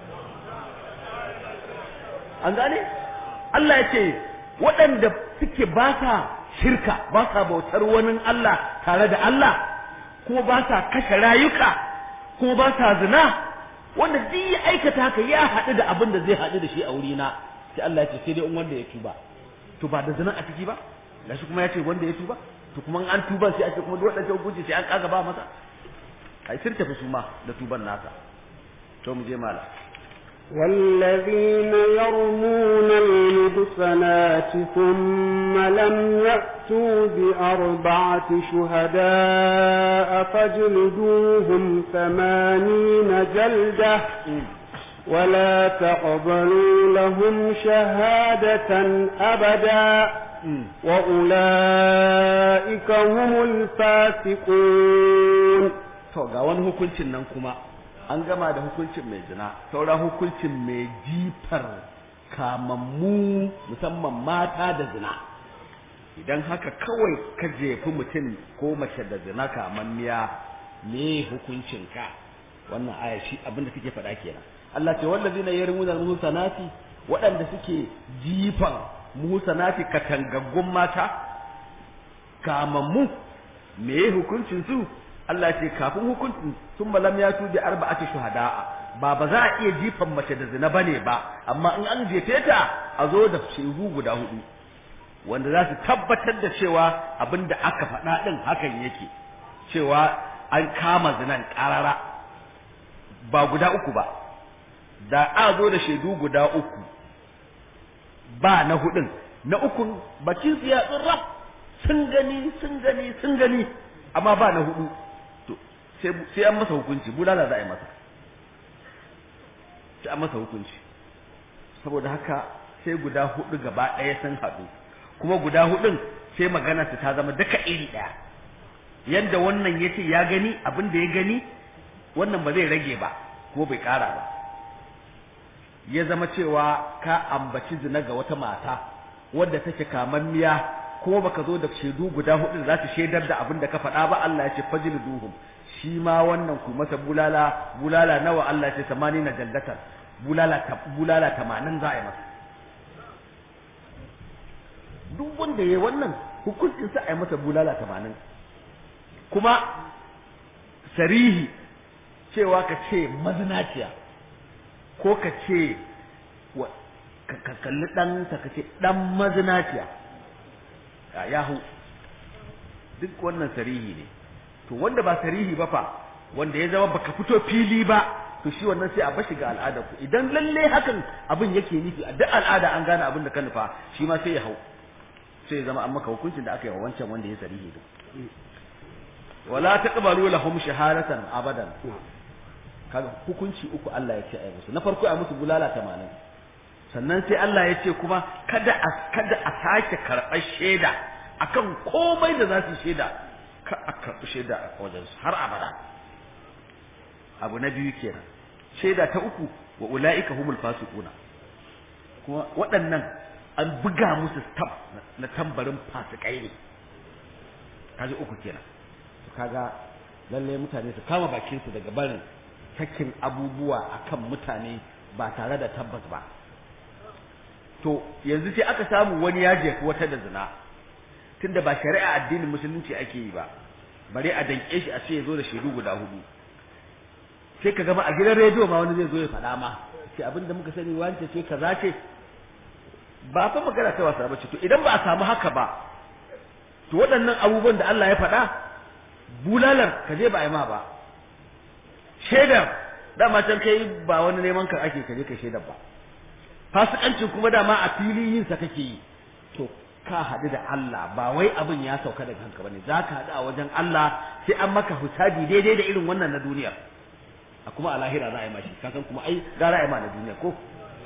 an gane Allah ya ce waɗanda suke ba sa shirka ba sa bautar wani Allah tare da Allah kuma ba sa kashe rayuka kuma ba sa zina wanda duk ya aikata haka ya haɗu da abin da zai haɗu da shi a wurina sai Allah ya ce sai dai in wanda ya tuba to ba da zina a ciki ba gashi kuma ya ce wanda ya tuba to kuma an tuba sai a ce kuma duk waɗancan hukunci sai an kaga ba masa ai sun tafi su ma da tuban nasa to mu je mala والذين يرمون المحصنات ثم لم يأتوا بأربعة شهداء فاجلدوهم ثمانين جلدة ولا تقبلوا لهم شهادة أبدا وأولئك هم الفاسقون to ga wani hukuncin nan kuma an gama da hukuncin mai zina saura hukuncin mai jifar kamammu musamman mata da zina idan haka kawai ka jefi mutum ko mace da zina kamammiya me hukuncin ka wannan aya shi abinda take faɗa kenan Allah ce wallazina yarmuna al-muhsanati waɗanda suke jifan muhsanati katangaggun mata kamammu me hukuncin su Allah ce kafin hukuncin sun malam ya tubi arba'ati shuhada'a ba ba za a iya jifan mace da zina bane ba amma in an jefe ta a zo da shehu guda hudu wanda za su tabbatar da cewa abinda aka faɗa din hakan yake cewa an kama zinan ƙarara ba guda uku ba da a zo da shaidu guda uku ba na hudun na ukun bakin su ya tsirraf sun gani sun gani sun gani amma ba na hudu to sai an masa hukunci bulala za a yi masa sai an masa hukunci saboda haka sai guda hudu gaba ɗaya sun haɗu kuma guda hudun sai maganarsa ta zama duka iri ɗaya yadda wannan ya ce ya gani abin da ya gani wannan ba zai rage ba ko bai ƙara ba ya zama cewa ka ambaci zina ga wata mata wadda take kamanniya ko baka zo da shaidu guda hudu da za su shaidar da abin da ka faɗa ba Allah ya ce fajil duhum shi ma wannan ku masa bulala bulala nawa Allah ya ce samani na jallatan bulala ta bulala 80 za a yi masa duk wanda yayi wannan hukuncin sa ai masa bulala 80 kuma sarihi cewa ka ce mazinaciya ko ka ce ka kalli ɗansa ka ce ɗan mazinaciya a yahu duk wannan sarihi ne to wanda ba sarihi ba fa wanda ya zama baka fito fili ba to shi wannan sai a bashi ga al'ada ku idan lalle hakan abin yake nufi a duk al'ada an gane abin da ka nufa shi ma sai ya hau sai ya zama an maka hukuncin da aka yi wa wancan wanda ya sarihi din wala taqbalu lahum shahadatan abadan kaga hukunci uku Allah ya ce ai musu na farko ai musu bulala 80 sannan sai Allah ya ce kuma kada a kada a sake karɓar shaida akan komai da za su shaida ka a karɓi shaida a wajen su har abada abu na biyu kenan shaida ta uku wa ulaika humul fasiquna kuma waɗannan an buga musu stamp na tambarin fasikai ne kaji uku kenan kaga lalle mutane su kama bakin su daga barin sakin abubuwa akan mutane ba tare da tabbas ba to yanzu sai aka samu wani ya jefi wata da zina tunda ba shari'a addinin musulunci ake yi ba bare a danke shi a ce ya zo da shaidu guda hudu sai ka gama a gidan rediyo ma wani zai zo ya faɗa ma ce abin da muka sani wance ce kaza ce ba fa magana ta wasa ba ce to idan ba a samu haka ba to waɗannan abubuwan da Allah ya faɗa bulalar ka je ba a yi ma ba shaidar dama can kai ba wani neman ka ake kaje kai shaidar ba fasikancin kuma dama a fili yin sa kake yi to ka haɗu da Allah ba wai abin ya sauka daga kanka bane za ka haɗu a wajen Allah sai an maka hisabi daidai da irin wannan na duniya a kuma a lahira za a yi mashi ka san kuma ai gara a yi ma na duniya ko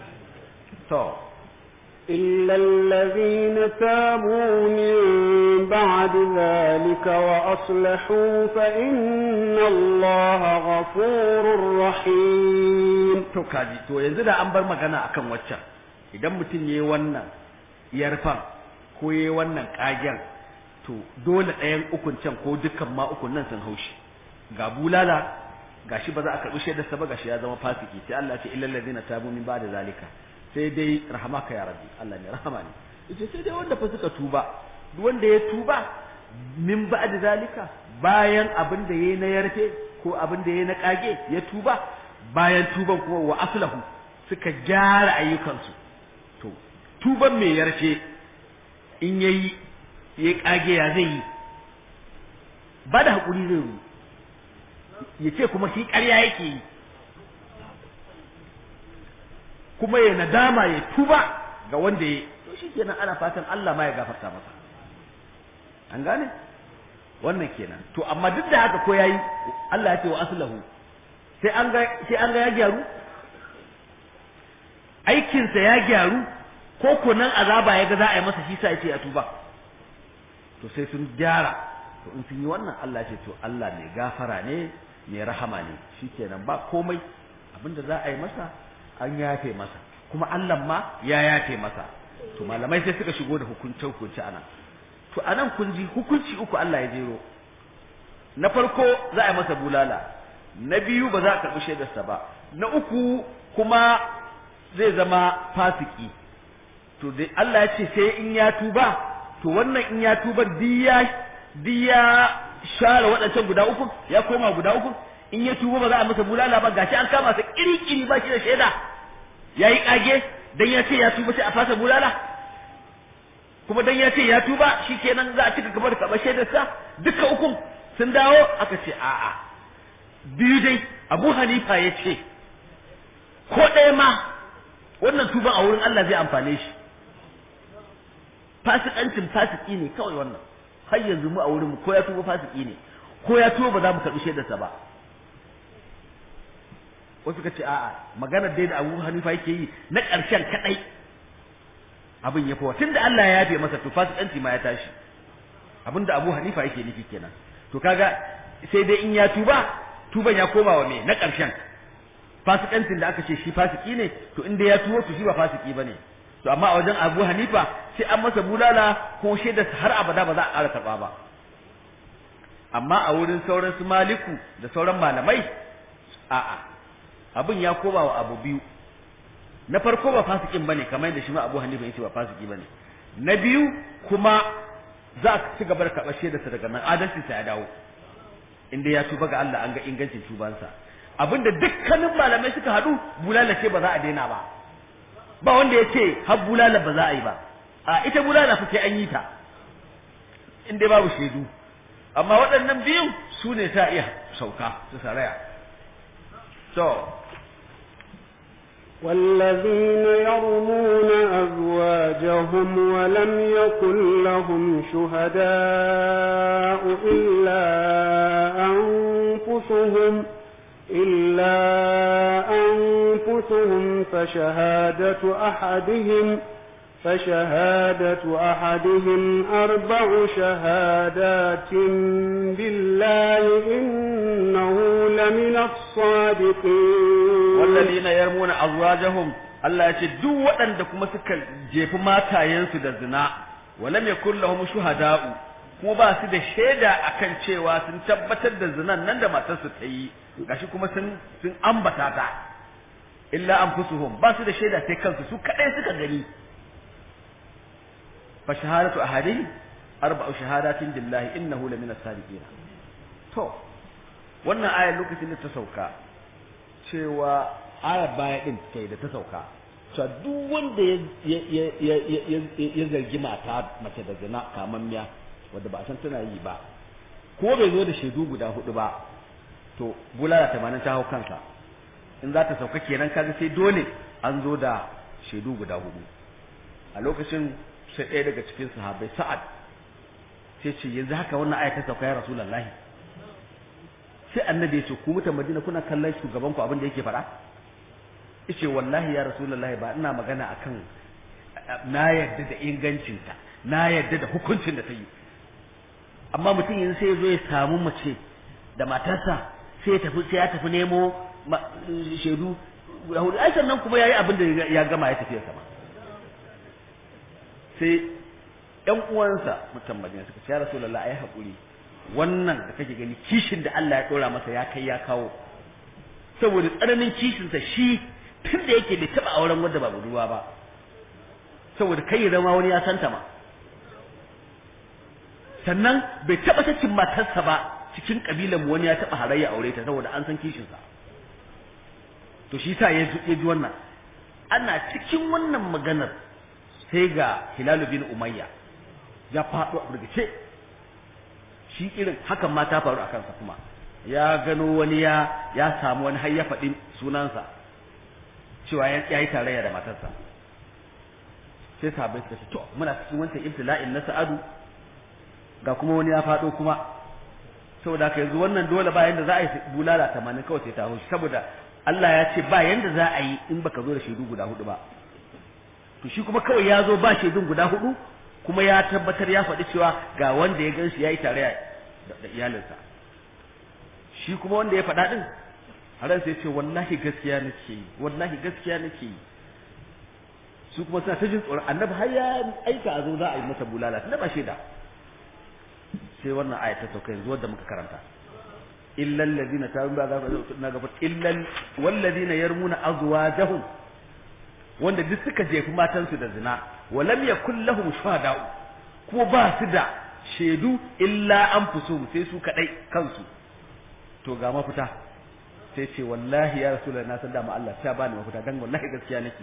to إلا الذين تابوا من بعد ذلك وأصلحوا فإن الله غفور رحيم to kaji to yanzu da an bar magana akan waccan idan mutum yayi wannan yarfan ko yayi wannan kagen to dole ɗayan ukun can ko dukkan ma ukun nan sun haushi ga bulala gashi ba za a karɓi shaidarsa ba gashi ya zama fasiki sai Allah ya ce illal ladina tabu min ba'da zalika sai dai rahamaka ya rabbi Allah ne rahama ne yace sai dai wanda fa suka tuba duk wanda ya tuba min ba'da zalika bayan abin da yayi na yarfe ko abin da yayi na kage ya tuba bayan tuban kuma wa aslahu suka gyara ayyukansu to tuban mai yarfe in yayi ya kage ya zai yi ba da hakuri zai yi ya ce kuma shi ƙarya yake yi kuma ya nadama ya tuba ga wanda ya to shi kenan ana fatan Allah ma ya gafarta masa an gane wannan kenan to amma duk da haka ko yayi Allah ya ce wa aslahu sai an ga sai an ga ya gyaru aikinsa ya gyaru ko ko nan azaba ya ga za a yi masa shi sa ya ce ya tuba to sai sun gyara to in sun yi wannan Allah ya ce to Allah mai gafara ne mai rahama ne shikenan ba komai abinda za a yi masa an yafe masa kuma Allah ma ya yafe masa to malamai sai suka shigo da hukuncin hukunci anan to anan kun ji hukunci uku Allah ya jero na farko za a yi masa bulala na biyu ba za a karɓi shaidarsa ba na uku kuma zai zama fasiki to dai Allah ya ce sai in ya tuba to wannan in ya tuba diya diya share waɗancan guda uku ya koma guda uku in ya tuba ba za a masa bulala ba gashi an kama sa kiri-kiri ba shi da shaida ya yi ƙage dan ya ce ya tuba sai a fasa bulala kuma dan ya ce ya tuba shi kenan za a cika gaba da karɓar shaidarsa duka ukun sun dawo aka ce a'a biyu dai abu hanifa ya ce ko ɗaya ma wannan tuban a wurin Allah zai amfane shi fasikancin fasiki ne kawai wannan har yanzu mu a wurin mu ko ya tuba fasiki ne ko ya tuba ba za mu karɓi shaidarsa ba wasu ka ce a'a maganar dai da Abu Hanifa yake yi na ƙarshen kadai abin ya fowa tunda Allah ya yafe masa to fasikanci ma ya tashi abin da Abu Hanifa yake nufi kenan to kaga sai dai in ya tuba tuban ya koma wa me na ƙarshen fasikancin da aka ce shi fasiki ne to inda ya tuwo to shi ba fasiki bane to amma a wajen Abu Hanifa sai an masa bulala ko shaida har abada ba za a ƙara karɓa ba amma a wurin sauran su Maliku da sauran malamai a'a abin ya koma wa abu biyu na farko ba fasikin bane kamar yadda shi ma Abu Hanifa yace ba fasiki bane na biyu kuma za a ci gaba da karɓar shaidarsa daga nan adalcinsa ya dawo inda ya tuba ga Allah an ga ingancin tubansa abinda dukkanin malamai suka haɗu bulala ce ba za a daina ba ba wanda ya ce har bulala ba za a yi ba a ita bulala fa sai an yi ta in dai babu shaidu amma waɗannan biyun su ne ta iya sauka su saraya to والذين يرمون أزواجهم ولم يكن لهم شهداء إلا أنفسهم إلا أنفسهم فشهادة أحدهم فشهادة أحدهم أربع شهادات بالله إنه لمن الصادقين والذين يرمون أزواجهم Allah ya ce duk waɗanda kuma suka jefi matayensu da zina walam yakul lahum shuhada'u kuma ba su da shaida akan cewa sun tabbatar da zinan nan da matarsu ta yi gashi kuma sun sun ambata ta illa anfusuhum ba su da shaida sai kansu su kadai suka gani fa shahadatu ahadihim arba'u shahadatin billahi innahu lamina sadiqin to wannan ayar lokacin da ta sauka cewa ayar baya din kai da ta sauka cewa duk wanda ya ya zargi mata mace da zina kamammiya wanda ba san tana yi ba ko bai zo da shaidu guda hudu ba to bulala tamanin ta hau kansa in za ta sauka kenan kaga sai dole an zo da shaidu guda hudu a lokacin sai ɗaya daga cikin sahabbai sa'ad sai ce yanzu haka wannan aya ta sauka ya rasulullahi sai annabi ya ce ku mutan madina kuna kallon shugaban ku abin da yake faɗa yace wallahi ya rasulullahi ba ina magana akan na yarda da ingancinta na yarda da hukuncin da ta yi amma mutum yanzu sai ya zo ya samu mace da matarsa sai ya tafi sai ya tafi nemo shaidu guda hudu ai sannan kuma yayi abin da ya gama ya tafi sama sai ƴan uwansa mutan madina suka ce ya rasulullahi ai hakuri wannan da kake gani kishin da Allah ya dora masa ya kai ya kawo saboda tsananin kishinsa shi tun da yake bai taba auren wanda ba budurwa ba saboda kai ya zama wani ya santa ma sannan bai taba sakin matarsa ba cikin kabilan mu wani ya taba harayya aure ta saboda an san kishinsa to shi sa ya ji wannan ana cikin wannan maganar sai ga Hilal bin Umayya ya faɗo a burgice shi irin hakan ma ta faru a kansa kuma ya gano wani ya ya samu wani har ya faɗi sunansa cewa ya yi tarayya da matarsa sai sahabbai suka ce to muna cikin wancan ibtila'in na sa'adu ga kuma wani ya faɗo kuma saboda haka yanzu wannan dole ba yanda za a yi bulala tamanin kawai sai ta haushi saboda Allah ya ce ba yanda za a yi in baka zo da shaidu guda hudu ba to shi kuma kawai ya zo ba shaidun guda hudu kuma ya tabbatar ya faɗi cewa ga wanda ya gan shi ya yi tarayya da iyalinsa shi kuma wanda ya faɗa ɗin haran sai ce wallahi gaskiya nake yi wallahi gaskiya nake yi su kuma suna ta jin tsoron annabi har ya aika a zo za a yi masa bulala tunda ba shaida sai wannan aya ta sauka yanzu wadda muka karanta illal ladina tabu ba za ka na gaba illal wal ladina yarmuna azwajahum wanda duk suka jefi matansu da zina walam yakul lahum shuhada'u ko ba su da shaidu illa anfusuhum sai su kadai kansu to ga mafita sai ce wallahi ya rasulullah na san dama Allah ta bani mafita dan wallahi gaskiya nake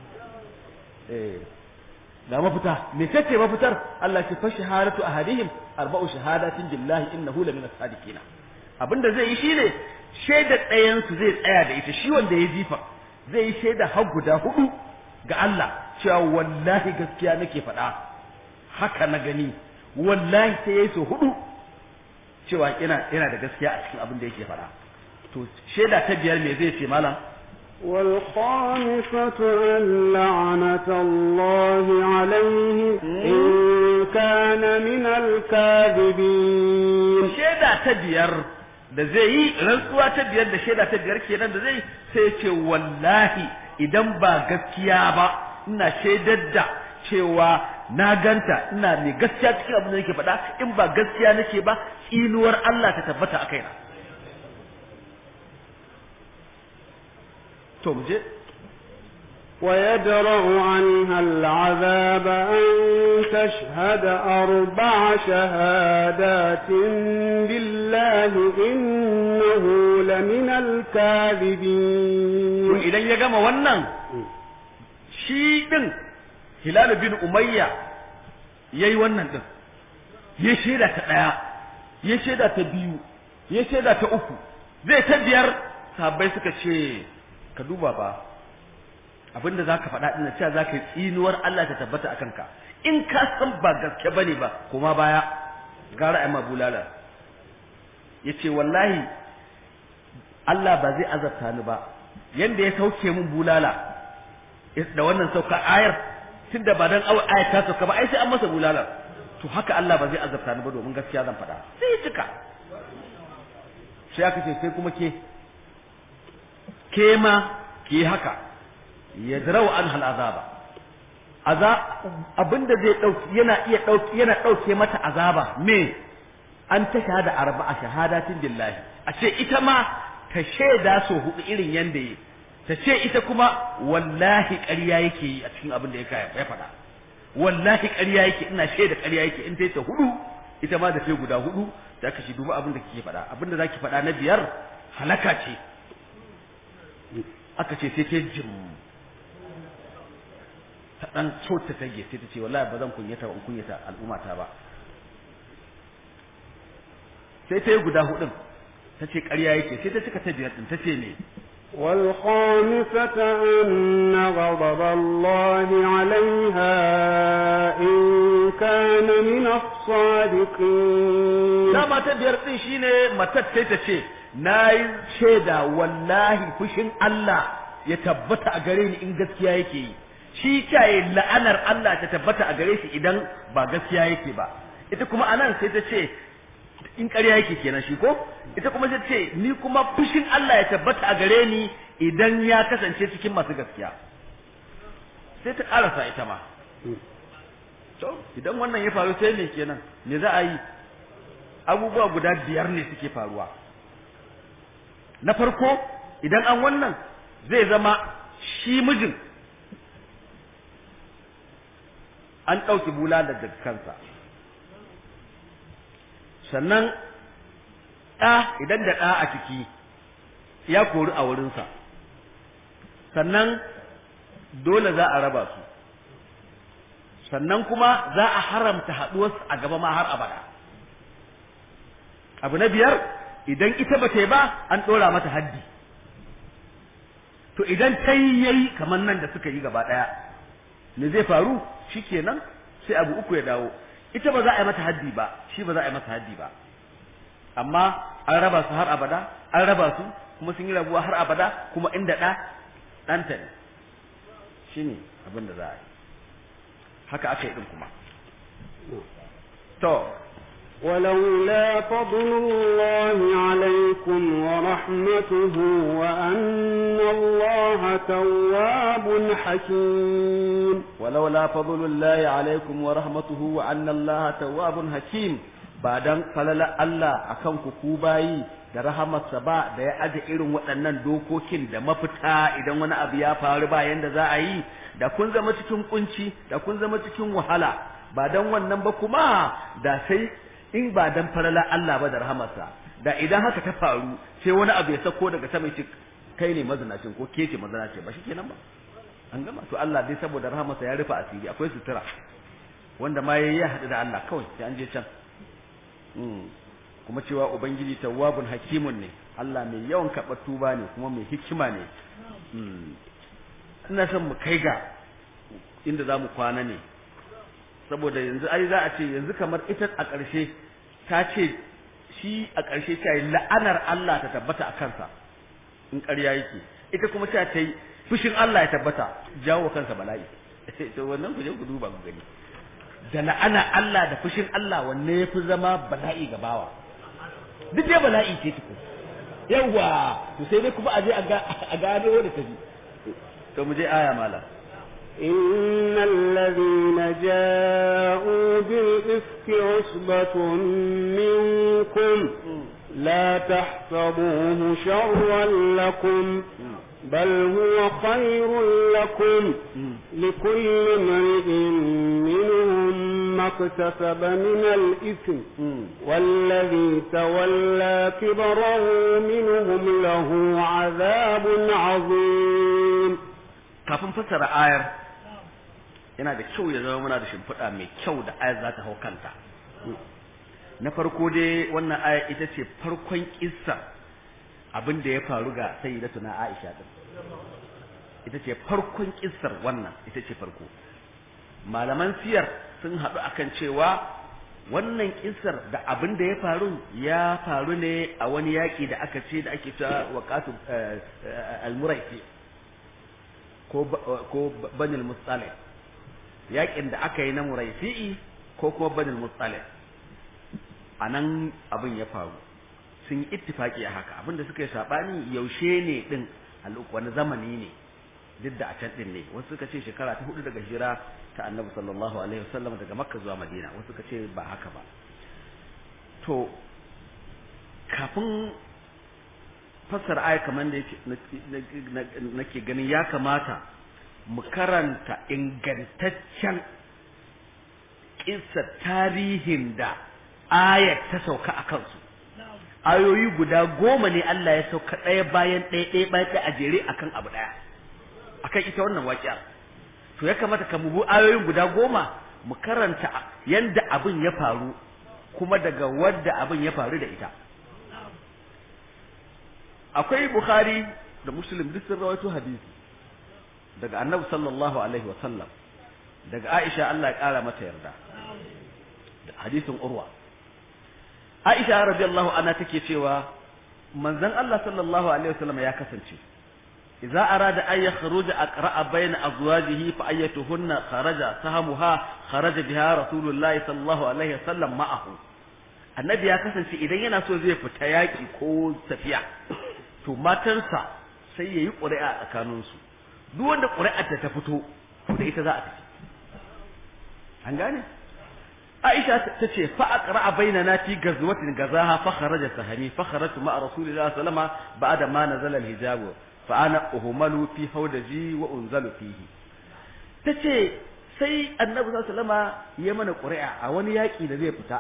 eh ga mafita me kace mafitar Allah ce fa shahadatu ahadihim arba'u shahadatin billahi innahu la min as-sadiqina abinda zai yi shine shaida ɗayan su zai tsaya da ita shi wanda ya jifa zai yi shaida har guda hudu ga Allah cewa wallahi gaskiya nake faɗa haka na gani wallahi sai yayi so hudu cewa yana yana da gaskiya a cikin abin da yake faɗa to shaida ta biyar me zai ce malam والخامسة أن لعنة الله عليه إن كان من الكاذبين shaida ta biyar da zai yi rantsuwa ta biyar da shaida ta biyar kenan da zai sai ce wallahi idan ba gaskiya ba ina shaidar da cewa na ganta ina mai gaskiya cikin abin da nake faɗa in ba gaskiya nake ba tsinuwar Allah ta tabbata a kaina to mu je ويدرأ عنها العذاب أن تشهد أربع شهادات بالله إنه لمن to الكاذبين idan ya gama wannan shi din Hilal bin Umayya yayi wannan din ya shaida ta daya ya shaida ta biyu ya shaida ta uku zai ta biyar sahabbai suka ce ka duba ba abinda zaka faɗa din cewa zaka yi tsinuwar Allah ta tabbata akan ka in ka san ba gaske bane ba kuma baya gara ai bulala yace wallahi Allah ba zai azabta ni ba yanda ya sauke mun bulala da wannan sauka ayar tunda ba dan ayar ta sauka ba ai sai an masa bulala to haka Allah ba zai azabta ni ba domin gaskiya zan faɗa sai ya cika sai aka ce sai kuma ke ke ma ke haka ya zarau an hal azaba aza abinda zai dauki yana iya dauki yana dauke mata azaba me an ta shahada arba'a shahadatin billahi a ce ita ma ta shaida so hudu irin yanda yi ta ce ita kuma wallahi ƙarya yake yi a cikin abin da ya kaya ya faɗa wallahi ƙarya yake ina shaida ƙarya yake in ta yi ta hudu ita ma da ta guda hudu da aka shi duba abin da kike faɗa abin da zaki faɗa na biyar halaka ce aka ce sai ta jim ta dan so ta tage sai ta ce wallahi ba zan kunyata ba in kunyata al'ummata ba sai ta yi guda hudun ta ce ƙarya yake sai ta cika ta biyar din ta ce ne والخامسة أن غضب الله عليها إن كان من الصادقين dama ta biyar din shine matar sai ta ce na yi shaida wallahi fushin Allah ya tabbata a gare ni in gaskiya yake yi shi kyaye la'anar Allah ta tabbata a gare shi idan ba gaskiya yake ba ita kuma anan sai ta ce in ƙarya yake kenan shi ko ita kuma ta ce ni kuma fushin Allah ya tabbata a gare ni idan ya kasance cikin masu gaskiya sai ta ƙarasa ita ma to idan wannan ya faru sai me kenan me za a yi abubuwa guda biyar ne suke faruwa na farko idan an wannan zai zama shi mijin an ɗauki bula daga kansa sannan ɗa idan da ɗa a ciki ya kori a wurinsa sannan dole za a raba su sannan kuma za a haramta haɗuwarsu a gaba ma har abada abu na biyar idan ita ba ta yi ba an ɗora mata haddi to idan ta yi yayi kamar nan da suka yi gaba ɗaya me zai faru shi kenan sai abu uku ya dawo ita ba za a yi mata haddi ba shi ba za a yi mata haddi ba amma an raba su har abada an raba su kuma sun yi rabuwa har abada kuma inda ɗa ɗanta ne shi ne abin da za a yi haka aka yi ɗin kuma to ولولا فضل الله عليكم ورحمته وأن الله تواب حكيم ولولا فضل الله عليكم ورحمته وأن الله تواب حكيم بعدن فلل الله akan ku ku bayi da rahamarsa ba da ya aje irin waɗannan dokokin da mafita idan wani abu ya faru ba yanda za a yi da kun zama cikin kunci da kun zama cikin wahala ba dan wannan ba kuma da sai in ba dan farala Allah ba da rahamarsa da idan haka ta faru sai wani abu ya sako daga sama ya kai ne mazinacin ko ke ce mazinaci ba shikenan ba an gama to Allah dai saboda rahamarsa ya rufe asiri akwai sutura wanda ma yayi ya haɗu da Allah kawai sai an je can kuma cewa ubangiji tawwabun hakimun ne Allah mai yawan karɓar tuba ne kuma mai hikima ne ina son mu kai ga inda za mu kwana ne saboda yanzu ai za a ce yanzu kamar ita a ƙarshe ta ce shi a ƙarshe ta yi la'anar Allah ta tabbata a kansa in ƙarya yake ita kuma ta ta yi fushin Allah ya tabbata jawo kansa bala'i to wannan ku je ku duba ku gani da la'ana Allah da fushin Allah wanne ya fi zama bala'i ga bawa duk dai bala'i ce tuku yawa to sai dai kuma a je a gano wanda ta ji to mu je aya malam إن الذين جاءوا بالإفك عصبة منكم لا تحسبوه شرا لكم بل هو خير لكم لكل امرئ منهم ما اكتسب من الإثم والذي تولى كبره منهم له عذاب عظيم kafin fassara ayar yana da kyau ya zama muna da shimfiɗa mai kyau da ayar za ta hau kanta na farko dai wannan ayar ita ce farkon kissa abin da ya faru ga sayyidatuna Aisha din ita ce farkon kissar wannan ita ce farko malaman siyar sun haɗu akan cewa wannan kissar da abin da ya faru ya faru ne a wani yaƙi da aka ce da ake cewa waqatu al-muraisi ko ko banil mustalih yaƙin da aka yi na muraisi'i ko kuma banil mustalih anan abin ya faru sun yi ittifaki a haka abinda suka yi sabani yaushe ne din wani zamani ne duk da a can din ne wasu suka ce shekara ta hudu daga hijira ta annabi sallallahu alaihi wasallam daga makka zuwa madina wasu suka ce ba haka ba to kafin fassara aya kamar da nake ganin ya kamata mu karanta ingantaccen kissa tarihin da ayat ta sauka a kansu ayoyi guda goma ne Allah ya sauka ɗaya bayan ɗaya ɗaya bayan ɗaya a jere akan abu ɗaya akan ita wannan waƙiya to ya kamata ka mubu ayoyin guda goma mu karanta yanda abin ya faru kuma daga wadda abin ya faru da ita akwai bukhari da muslim duk sun rawaito hadisi daga annabi sallallahu alaihi wa sallam daga aisha Allah ya ƙara mata yarda da hadisin urwa Aisha radiyallahu anha take cewa manzon Allah sallallahu alaihi wasallam ya kasance idza arada an yakhruja aqra'a bayna azwajihi fa ayyatuhunna kharaja sahamuha kharaja biha rasulullahi sallallahu alaihi wasallam ma'ahu annabi ya kasance idan yana so zai fita yaki ko tafiya to matansa sai yayi ƙuri'a tsakaninsu duk wanda ƙuri'ar ta fito to da ita za a tafi an gane Aisha ta ce fa aqra'a bainana fi gazwatin gazaha fa kharaja sahami fa kharajtu ma'a rasulillahi sallallahu alaihi wasallam ba'da ma nazala al-hijab fa ana uhmalu fi hawdaji wa unzalu fihi tace sai annabi sallallahu alaihi wasallam ya mana ƙuri'a a wani yaki da zai fita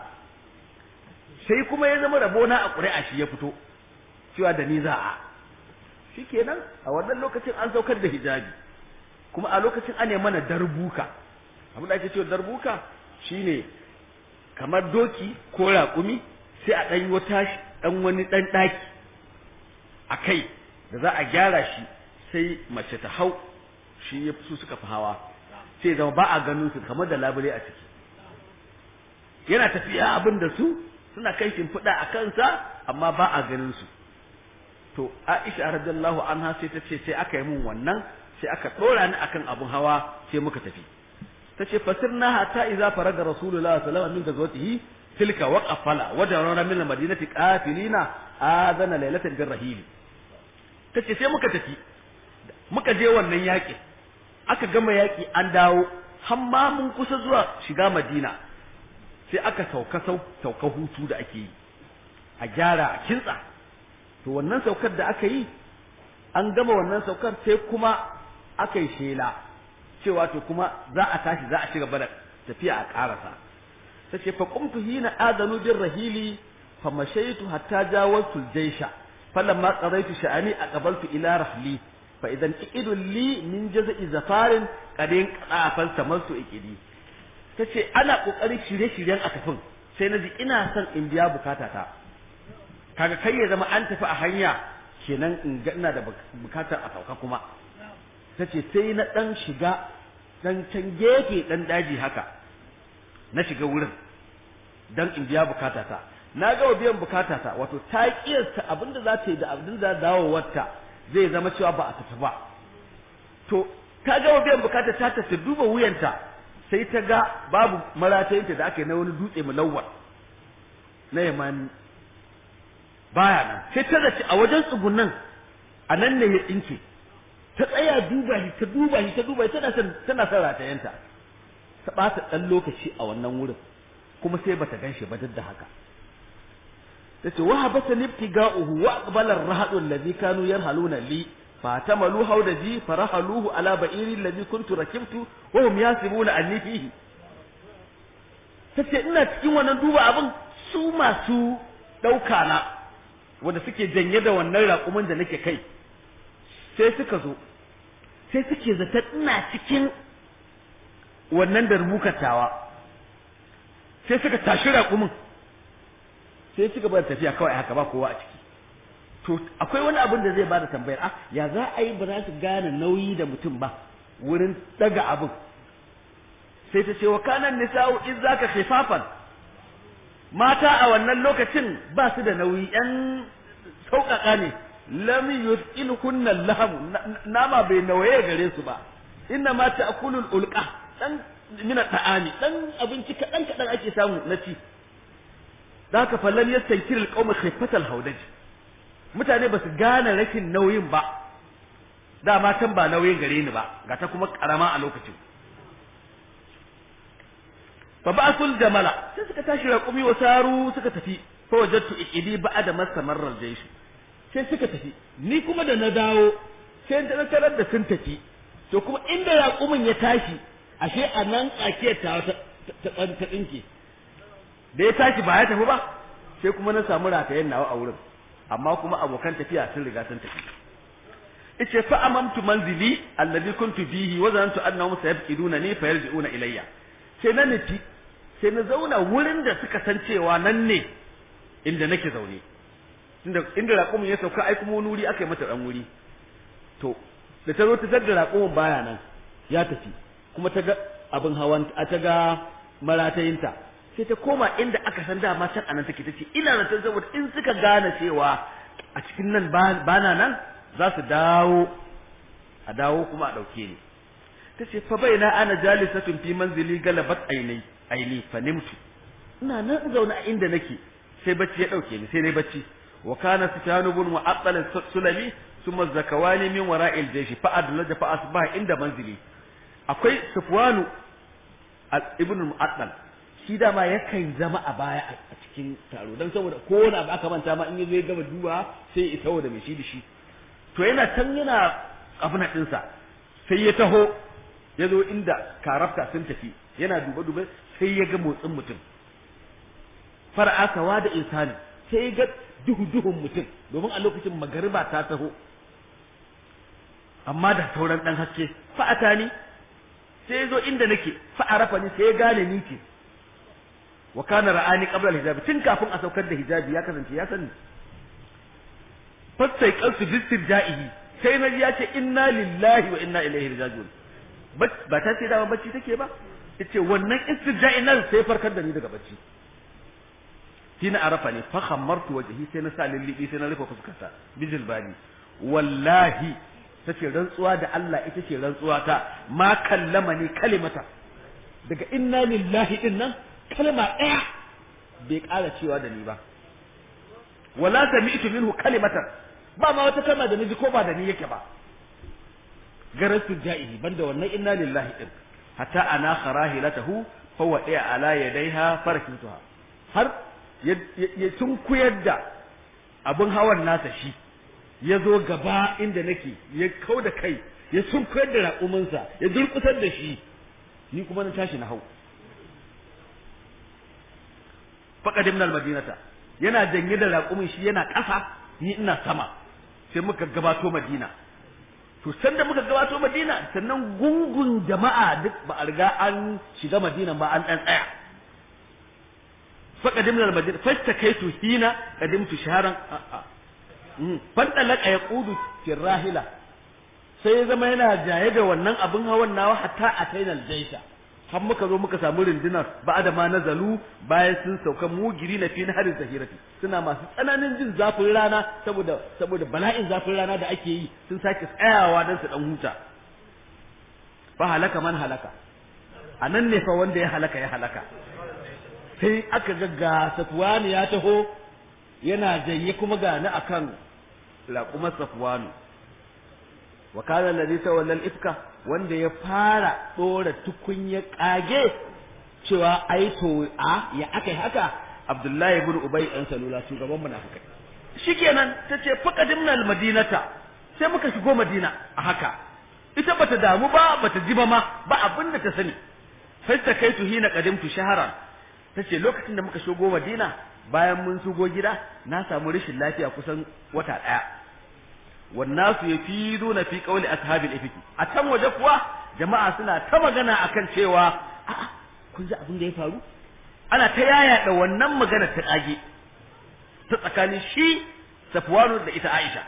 sai kuma ya zama rabona a ƙuri'a shi ya fito cewa da ni za a shikenan a wannan lokacin an saukar da hijabi kuma a lokacin an mana darbuka abin da ake cewa darbuka shine kamar doki ko raƙumi sai a ɗan wata ɗan wani ɗan ɗaki a kai da za a gyara shi sai mace ta hau shi ya su suka fi hawa sai zama ba a ganin su kamar da labule a ciki yana tafiya abin da su suna kai shimfiɗa a kansa amma ba a ganin su to Aisha radiyallahu anha sai ta ce sai aka yi mun wannan sai aka ɗora ni akan abun hawa sai muka tafi tace fasirna hatta idza faraga rasulullahi sallallahu alaihi wasallam min gazwatihi tilka waqafala wa darana min almadinati qafilina adana laylatan birrahil tace sai muka tafi muka je wannan yaki aka gama yaki an dawo hamma mun kusa zuwa shiga madina sai aka sauka sauka hutu da ake yi a gyara a kintsa to wannan saukar da aka yi an gama wannan saukar sai kuma aka yi shela cewa to kuma za a tashi za a ci gaba da tafiya a karasa ta ce fa qumtu hina adanu bir rahili fa mashaitu hatta jawaztu al-jaysha falamma qaraitu sha'ani aqbaltu ila rahli fa idan iqidu li min jaz'i zafarin qadin qafal tamassu iqidi tace ana kokarin shirye-shiryen a tafin sai naji ina son in biya bukatata kaga kai ya zama an tafi a hanya kenan in ga ina da bukatar a sauka kuma ta ce sai na ɗan shiga ɗan can gefe ɗan daji haka na shiga wurin don in biya bukatata na gama biyan bukatata wato ta kiyasta abin da za ta yi da abin da dawowarta zai zama cewa ba a tafi ba to ta gama biyan bukata ta ta duba wuyanta sai ta ga babu maratayinta da aka yi na wani dutse mulawwar na yamani baya nan sai ta zaci a wajen tsugunan a nan ne ya tsinke ta tsaya duba shi ta duba shi ta duba shi tana son tana son ratayenta ta ɓata ɗan lokaci a wannan wurin kuma sai bata gan shi ba duk da haka tace wa habasa libtiga'uhu wa aqbala ar-rahadu alladhi kanu yarhaluna li fatamalu hawdaji farahaluhu ala ba'iri alladhi kuntu rakibtu wa hum yasibuna anni fihi ta ce ina cikin wannan duba abin su masu ɗauka na wanda suke janye da wannan raƙumin da nake kai sai suka zo sai suke zata ina cikin wannan darbukatawa sai suka tashi raƙumin sai suka bar tafiya kawai haka ba kowa a ciki to akwai wani abin da zai bada tambayar ah ya za a yi ba za su gane nauyi da mutum ba wurin daga abin sai ta ce wa kanan nisa'u in zaka khifafan mata a wannan lokacin ba su da nauyi yan sauƙaƙa ne lam yusqilhunna laham nama bai nawaye gare su ba inna ma ta'kulul ulqa dan mina ta'ami dan abinci kadan kadan ake samu na ci zaka fallan yastankir alqawm khifatal haudaj mutane ba su gane rashin nauyin ba da matan ba nauyin gare ni ba ga ta kuma karama a lokacin fa ba'sul jamala sai suka tashi raƙumi wa saru suka tafi fa wajadtu iqidi ba'da mastamarra jaysh sai suka tafi ni kuma da na dawo sai na tarar da sun tafi to kuma inda raƙumin ya tashi ashe a nan tsakiyar ta ta ta tsinke da ya tashi ba ya tafi ba sai kuma na samu ratayen nawa a wurin amma kuma abokan tafiya sun riga sun tafi ice fa amamtu manzili alladhi kuntu bihi wa zanantu annahum sayabqiduna ni fayarji'una ilayya sai na nufi sai na zauna wurin da suka san cewa nan ne inda nake zaune inda inda raƙumin ya sauka ai kuma wani wuri aka yi mata dan wuri to da ta zo ta da raƙumin baya nan ya tafi kuma ta ga abin hawan ta ga maratayinta sai ta koma inda aka san dama can anan take tace ina zaton saboda in suka gane cewa a cikin nan bana nan za su dawo a dawo kuma a ɗauke ni ta ce fa bai na ana jalisatun fi manzili galabat aini aini fa nimtu ina nan zaune a inda nake sai bacci ya ɗauke ni sai nayi bacci wa kana sufyanu bin mu'attal sulami thumma zakawani min wara'il jaysh fa adlaja fa asbaha inda manzili akwai sufwanu ibn mu'attal shi dama yakan zama a baya a cikin taro don saboda kowane abu aka manta ma in yazo ya gama duba sai ya taho da mai shi da shi to yana can yana abuna ɗinsa sai ya taho ya zo inda karafta sun tafi yana duba duba sai ya ga motsin mutum far'a sawa da insani sai ya ga duhu duhun mutum domin a lokacin magariba ta taho amma da sauran ɗan haske fa'ata ni sai ya zo inda nake fa'arafa ni sai ya gane ni ce wa kana ra'ani qabla al-hijab tun kafin a saukar da hijabi ya kasance ya sani fasai qalsu bistirja'ihi sai naji ya ce inna lillahi wa inna ilaihi raji'un ba ta ce dama bacci take ba yace wannan istirja'i nan sai farkar da ni daga bacci hina arafa ne fa khammartu wajhi sai na sa lillibi sai na rufe fuskarta bijil bani wallahi tace rantsuwa da Allah ita ce rantsuwa ta ma kallama ni kalimata daga inna lillahi din nan kalma ɗaya bai ƙara cewa da ni ba wala sami'tu minhu kalimatan ba ma wata kalma da naji ko ba da ni yake ba garastu ja'ihi banda wannan inna lillahi din hatta ana kharahilatahu fa wadi'a ala yadayha farakituha har ya tunkuyar da abin hawan nasa shi ya zo gaba inda nake ya kau da kai ya tunkuyar da raƙuminsa ya durƙusar da shi ni kuma na tashi na hau faqadimna almadinata yana janye da raƙumin shi yana ƙasa ni ina sama sai muka gabato madina to sanda muka gabato madina sannan gungun jama'a duk ba a riga an shiga madina ba an dan tsaya faqadimna almadina fastakaitu hina qadimtu shaharan fandalaka yaqudu fi rahila sai ya zama yana jaye da wannan abin hawan nawa hatta atainal jaisha har muka zo muka samu rundunar ba da ma nazalu bayan sun sauka mugiri na fi harin zahirati suna masu tsananin jin zafin rana saboda saboda bala'in zafin rana da ake yi sun sake tsayawa don su dan huta fa halaka man halaka a nan ne fa wanda ya halaka ya halaka sai aka ga ga safwani ya taho yana janye kuma ga ni akan laƙumar safwanu wa kana alladhi tawalla al-ifka wanda ya fara dora tukunya kage cewa ai to a ya akai haka Abdullahi ibn Ubay dan Salula shugaban munafikai shikenan tace faqadimna al-madinata sai muka shigo Madina a haka ita bata damu ba bata ji ba ma ba abin da ta sani fasta kaitu hina qadimtu shahran tace lokacin da muka shigo Madina bayan mun shigo gida na samu rashin lafiya kusan wata daya wannasu yafiduna fi qawli ashabil ifki a can waje kuwa jama'a suna ta magana akan cewa a'a kun ji abin da ya faru ana ta yaya da wannan magana ta kage ta tsakanin shi Safwanu da ita Aisha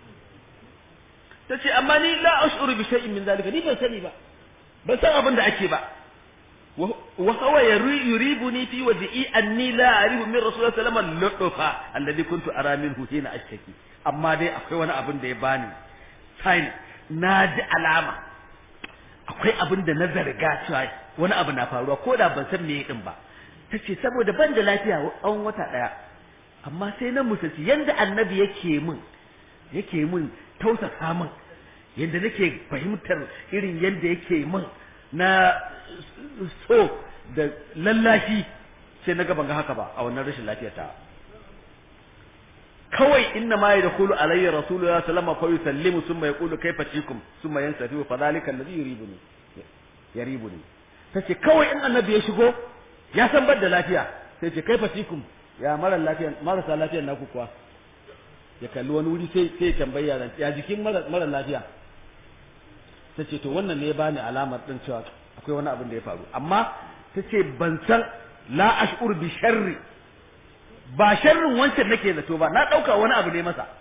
tace amma ni la ash'uru bi shay'in min zalika ni ban sani ba ban san abin da ake ba wa huwa yuribuni fi wajhi anni la a'rifu min rasulullahi sallallahu alaihi wasallam lutufa alladhi kuntu ara minhu hina ashtaki amma dai akwai wani abin da ya bani sign na ji alama akwai abin da na zarga cewa wani abu na faruwa ko da ban san me din ba tace saboda ban da lafiya tsawon wata daya amma sai na musaci yanda annabi yake min yake min tausasa min yanda nake fahimtar irin yanda yake min na so da lallashi sai na ban ga haka ba a wannan rashin lafiyar ta kawai inna ma yadkhulu alayya rasulullah sallallahu alaihi wasallam fa yusallimu thumma yaqulu kayfa tikum thumma yansafi fa dhalika alladhi yuribuni yaribuni tace kawai in annabi ya shigo ya san bar da lafiya sai ce kayfa tikum ya mara lafiya marasa lafiyar naku kuwa ya kalli wani wuri sai sai tambayi yaran ya jikin mara mara lafiya tace to wannan ne ya bani alamar din cewa akwai wani abin da ya faru amma tace ban san la ash'ur bi sharri ba sharrin wancan nake zato ba na ɗauka wani abu ne masa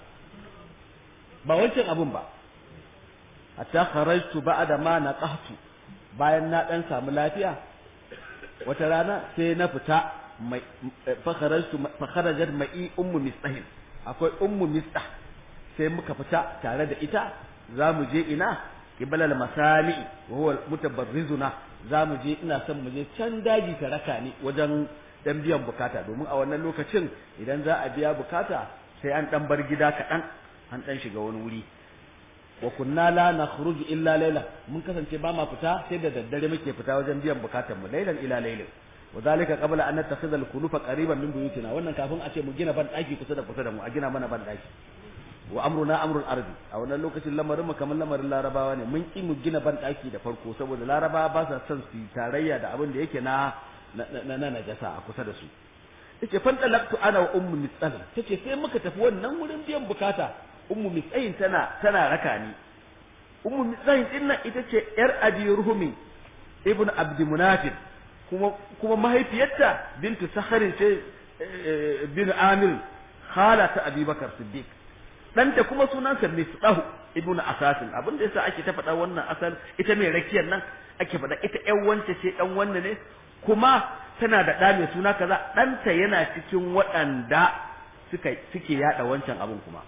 ba wancan abun ba hatta kharajtu ba'da ma naqahtu bayan na dan samu lafiya wata rana sai na fita mai fa kharajtu fa kharajat ma'i ummu mistahin akwai ummu mistah sai muka fita tare da ita za mu je ina kibala masami wa huwa mutabarrizuna za mu je ina son mu je can daji ta raka ni wajen dan biyan bukata domin a wannan lokacin idan za a biya bukata sai an dan bar gida kaɗan an dan shiga wani wuri wa kunna la nakhruju illa layla mun kasance ba ma fita sai da daddare muke fita wajen biyan bukatan mu laylan ila laylin wa zalika qabla an nattakhidha al-kulufa qariban min buyutina wannan kafin a ce mu gina ban daki kusa da kusa da mu a gina mana ban daki wa amruna amrul ardi a wannan lokacin lamarin mu kamar lamarin larabawa ne mun ki mu gina ban daki da farko saboda larabawa ba sa son su tarayya da abin da yake na na na najasa a kusa da su yace fan talaqtu ana wa ummu mitsal tace sai muka tafi wannan wurin biyan bukata ummu mitsayin tana tana raka ni ummu mitsayin din nan ita ce yar abi ruhumi ibn abd munafid kuma kuma mahaifiyarta bintu sakharin ce bin amir khala ta abubakar siddiq danta kuma sunansa misdahu ibn asasin abin da yasa ake ta faɗa wannan asal ita mai rakiyar nan ake faɗa ita ƴan wance ce ɗan wanne ne kuma tana da ɗa mai suna kaza ɗanta yana cikin waɗanda suka suke yaɗa wancan abin kuma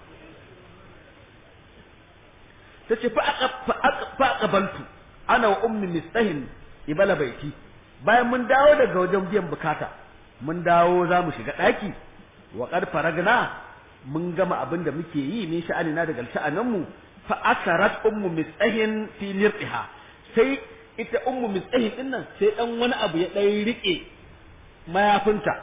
ta ce fa aqbaltu ana wa ummi mistahin ibala baiti bayan mun dawo daga wajen biyan bukata mun dawo za mu shiga ɗaki wa qad faragna mun gama abin da muke yi min sha'anina daga sha'anin mu fa asarat ummu mistahin fi nirqiha sai ita ummu mistahin din nan sai dan wani abu ya dan rike mayafinta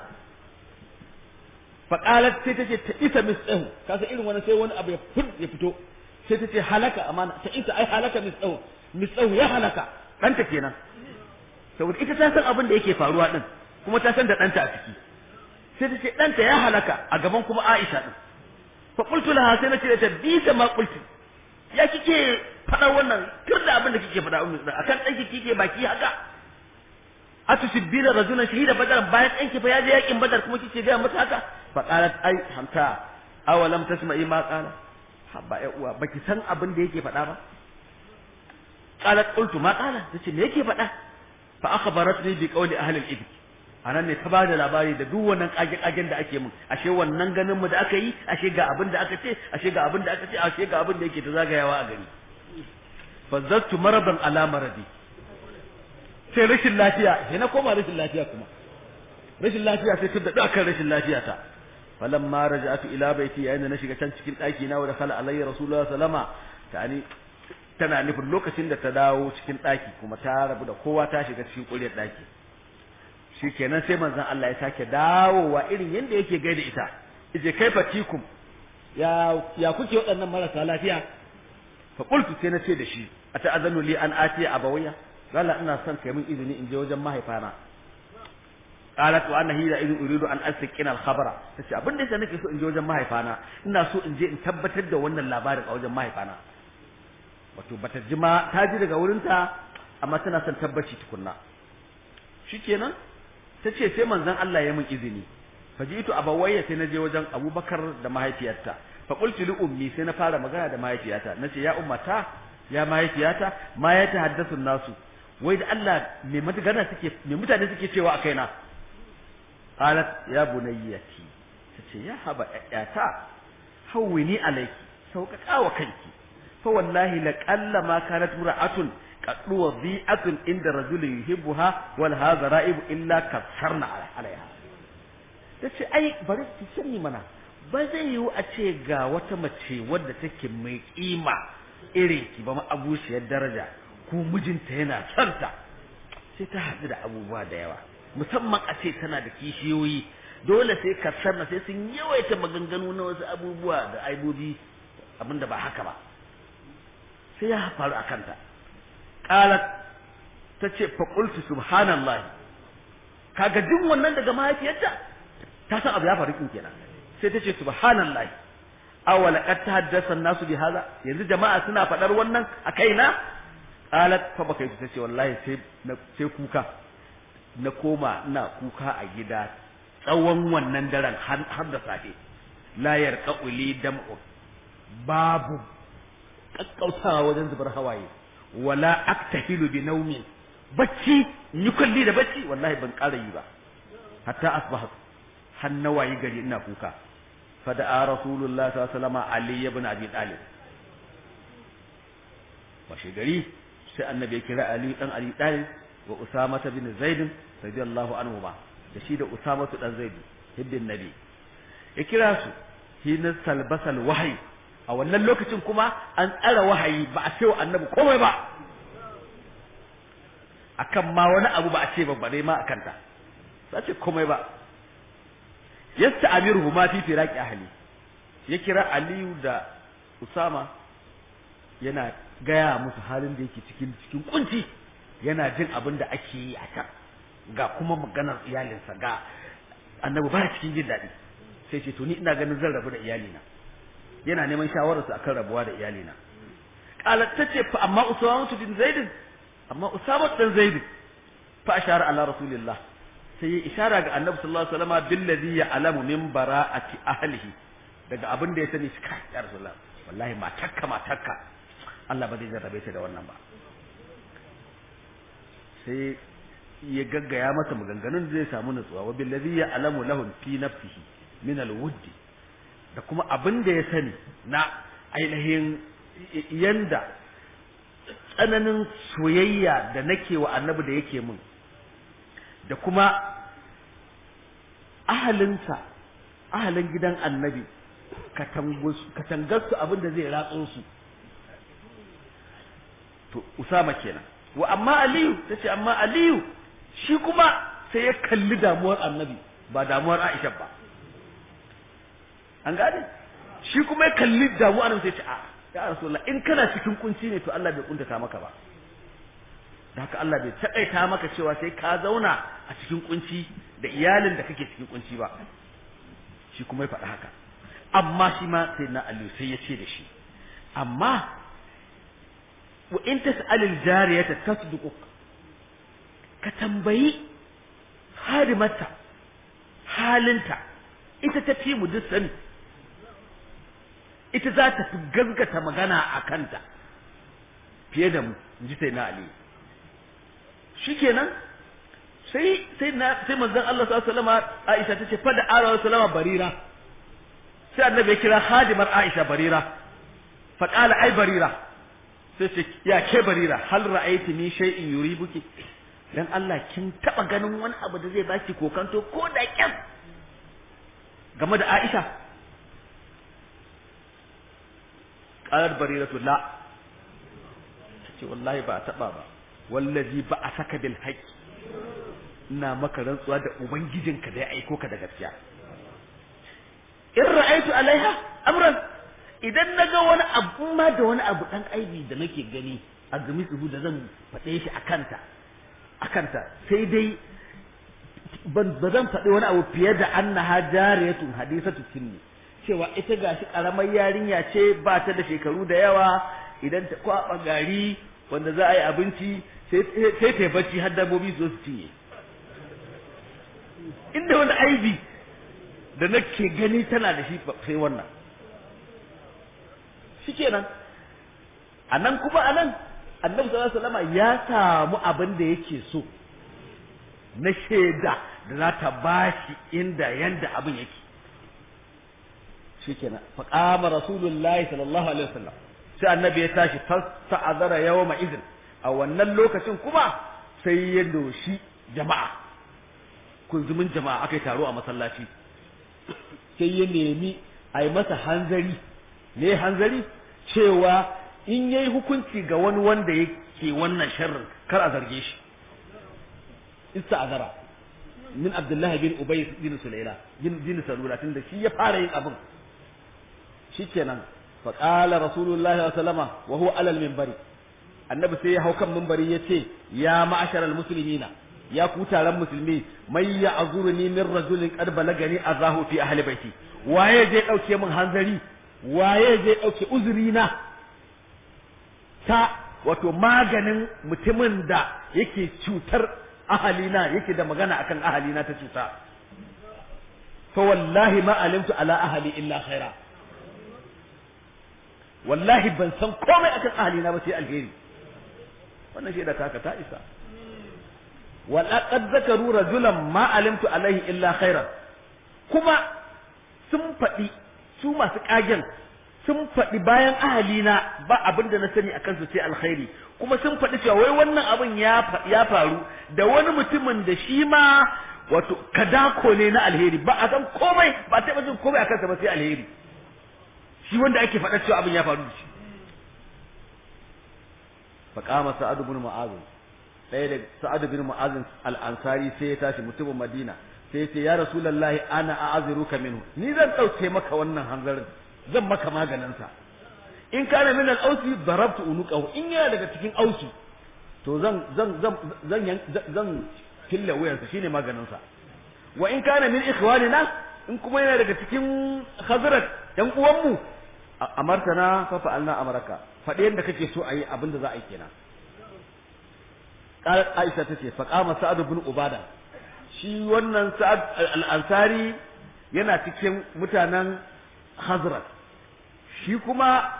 fa qalat sai tace ta isa mistahu kasa irin wani sai wani abu ya fito sai tace halaka amana ta isa ai halaka mistahu mistahu ya halaka danta kenan saboda ita ta san abin da yake faruwa din kuma ta san da danta a ciki sai ta ce danta ya halaka a gaban kuma Aisha din fa qultu laha sai nace ta bi ta ma qulti ya kike fada wannan kir da abin da kike fada ummi dan akan danki kike baki haka atusibbina rajulan shahida badar bayan danki fa ya je yakin badar kuma kike ga mata haka fa qalat ai hamta awalam tasma'i ma qala habba ya uwa baki san abin da yake fada ba qalat qultu ma qala tace me yake fada fa akhbaratni bi qawli ahli al-ibk anan ne ta ba da labari da duk wannan kage-kagen da ake mun ashe wannan ganin mu da aka yi ashe ga abin da aka ce ashe ga abin da aka ce ashe ga abin da yake ta zagayawa a gari fazzattu maradan ala maradi sai rashin lafiya sai na koma rashin lafiya kuma rashin lafiya sai tun da kan rashin lafiya ta falamma raja'atu ila baiti yayin da na shiga can cikin daki na wa da khala alayya rasulullahi sallama tani tana nufin lokacin da ta dawo cikin daki kuma ta rabu da kowa ta shiga cikin ƙuryar daki shikenan sai manzon Allah ya sake dawowa irin yanda yake gaida ita yace kaifa tikum ya ya kuke waɗannan marasa lafiya fa qultu sai na ce da shi ata'azanu li an ati abawaya lalla ina son kai min izini in je wajen mahaifana qalat wa anna hiya idin uridu an asqina al-khabara tace abin da yasa nake so in je wajen mahaifana ina so in je in tabbatar da wannan labarin a wajen mahaifana wato bata ji ma ta ji daga wurinta amma tana son tabbaci tukunna shikenan tace sai manzon Allah ya min izini fajitu abawayya sai na je wajen Abubakar da mahaifiyarta fa qultu li ummi sai na fara magana da mahaifiyata nace ya ummata ya mahaifiyata ma ya tahaddasu nasu wai da Allah me magana suke me mutane suke cewa a kaina qalat ya bunayyati tace ya haba yata hawwini alayki sauƙaƙa wa kanki fa wallahi la qalla ma kanat ra'atun qaddu wadhi'atun inda rajulin yuhibbuha wal hadha ra'ibu illa kasarna alaiha tace ai bari ki sani mana ba zai yiwu a ce ga wata mace wadda take mai kima irin ki ba ma abushiyar daraja ko mijinta yana santa sai ta haɗu da abubuwa da yawa musamman a ce tana da kishiyoyi dole sai kasarna sai sun yawaita maganganu na wasu abubuwa da aibobi abinda ba haka ba sai ya faru a kanta qalat tace fa qultu subhanallahi kaga duk wannan daga mahaifiyarta ta san abu ya faru kin kenan sai tace subhanallahi aw laqad tahaddasa an-nasu bi hadha yanzu jama'a suna fadar wannan a kaina qalat fa baka yi tace wallahi sai sai kuka na koma ina kuka a gida tsawon wannan daren har da safe la yarqa'uli dam'u babu kakkautawa wajen zubar hawaye wala aktahilu bi naumin bacci ni kulli da bacci wallahi ban ƙara yi ba hatta asbaha har nawayi gari ina kuka fa da rasulullah sallallahu alaihi wasallam ali ibn abi talib washe gari sai annabi ya kira ali dan abi talib wa usama bin zaid radiyallahu anhu ba da shi da usama dan zaid hibbin nabi ya kira su hina salbasal wahyi a wannan lokacin kuma an tsara wahayi ba a ce wa annabi komai ba akan ma wani abu ba a ce ba bare ma akan ta ba ce komai ba yasta amiruhu ma fi firaqi ahli ya kira aliyu da usama yana gaya musu halin da yake cikin cikin kunci yana jin abin da ake yi a can ga kuma maganar iyalinsa ga annabi ba cikin jin daɗi sai ce to ni ina ganin zan rabu da iyalina yana neman shawararsa akan rabuwa da iyalina qalat tace fa amma usama bin zaid amma usama dan zaid fa ashara ala rasulillah sai ya ishara ga annabi sallallahu alaihi wasallam billadhi ya'lamu min bara'ati ahlihi daga abin da ya sani shi kai ya rasulullah wallahi matakka matakka Allah ba zai jarrabe ta da wannan ba sai ya gaggaya masa maganganun da zai samu nutsuwa wa billadhi ya'lamu lahum fi nafsihi min alwudd da kuma abin da ya sani na ainihin yanda tsananin soyayya da nake wa annabi da yake min da kuma ahalinsa ahalin gidan annabi katangarsu abin da zai ratso su to usama kenan wa amma aliyu tace amma aliyu shi kuma sai ya kalli damuwar annabi ba damuwar aisha ba an gane shi kuma ya kalli damuwar annabi sai ce a ya rasulullah in kana cikin kunci ne to Allah bai kuntata maka ba da haka Allah bai taƙaita maka cewa sai ka zauna a cikin kunci da iyalin da kake cikin kunci ba shi kuma ya faɗi haka amma shi ma sai na aliyu sai ya ce da shi amma wa in tas'alil jariyata tasduquk ka tambayi hadimarta halinta ita ta fi mu duk sani ita za ta fi gaskata magana a kanta fiye da mu in ji sai na aliyu shikenan sai sai na sai manzon Allah sallallahu alaihi wasallam Aisha tace fa da Allah sallallahu barira sai annabi ya kira hadimar Aisha barira fa qala ai barira sai ce ya ke barira hal ra'aiti min shay'in yuribuki dan Allah kin taba ganin wani abu da zai baki kokanto ko da kyan game da Aisha qalat bariratu la ce wallahi ba taba ba wallazi ba a saka bil haqqi ina maka rantsuwa da ubangijinka da ya aiko ka da gaskiya in ra'aitu alaiha amran idan naga wani abu ma da wani abu dan aibi da nake gani a gami tsubu da zan faɗe shi akanta akanta sai dai ban ba zan faɗi wani abu fiye da annaha jariyatun hadisatu sinni cewa ita gashi karamar yarinya ce ba ta da shekaru da yawa idan ta kwaba gari wanda za a yi abinci sai ta bacci har dabbobi su su cinye inda wani aibi da nake gani tana da shi sai wannan shikenan a nan kuma a nan annabi sallallahu alaihi wasallam ya samu abin da yake so na shaida da za ta bashi inda yanda abin yake shikenan fa qama rasulullahi sallallahu alaihi wasallam sai annabi ya tashi fasta'azara yawma idin a wannan lokacin kuma sai ya doshi jama'a kunzumin jama'a aka yi taro a masallaci sai ya nemi a yi masa hanzari ne hanzari cewa in yayi hukunci ga wani wanda yake wannan sharrin kar a zarge shi ista'azara min abdullahi bin ubay bin sulaila bin bin salula tunda shi ya fara yin abin shikenan fa qala rasulullahi sallallahu alaihi wasallama wa huwa alal minbari annabi sai ya hau kan minbari yace ya ma'asharal muslimina ya ku taron musulmi mai ya azuruni min rajulin qad balagani azahu fi ahli baiti waye zai dauke min hanzari waye zai dauke uzuri na ta wato maganin mutumin da yake cutar ahalina yake da magana akan ahalina ta cuta fa wallahi ma alimtu ala ahli illa khaira wallahi ban san komai akan ahalina ba sai alheri wannan shi da taka ta isa ولقد ذكروا رجلا ما علمت عليه illa خيرا kuma sun faɗi su masu ƙagen sun faɗi bayan ahalina ba abin da na sani akan su sai alkhairi kuma sun faɗi cewa wai wannan abin ya faru da wani mutumin da shi ma wato kadako ne na alheri ba a san komai ba a taɓa jin komai akan sa ba sai alheri shi wanda ake faɗa cewa abin ya faru da shi faqama sa'ad ibn mu'adh ɗaya da sa'ad bin mu'azin al-ansari sai ya tashi mutumin madina sai ya ce ya rasulullahi ana a'aziruka minhu ni zan ɗauke maka wannan hanzarin zan maka maganin sa in kana min al-ausi darabtu unuqahu in yana daga cikin ausi to zan zan zan zan zan killa wuyansa shine maganin sa wa in kana min ikhwanina in kuma yana daga cikin khazrat yan uwanmu amartana fa fa'alna amaraka faɗi yadda kake so a yi abin da za a yi kenan قالت عائشة تتي فقام سعد بن عبادة shi wannan sa'ad al-ansari yana cikin mutanen Hazrat shi kuma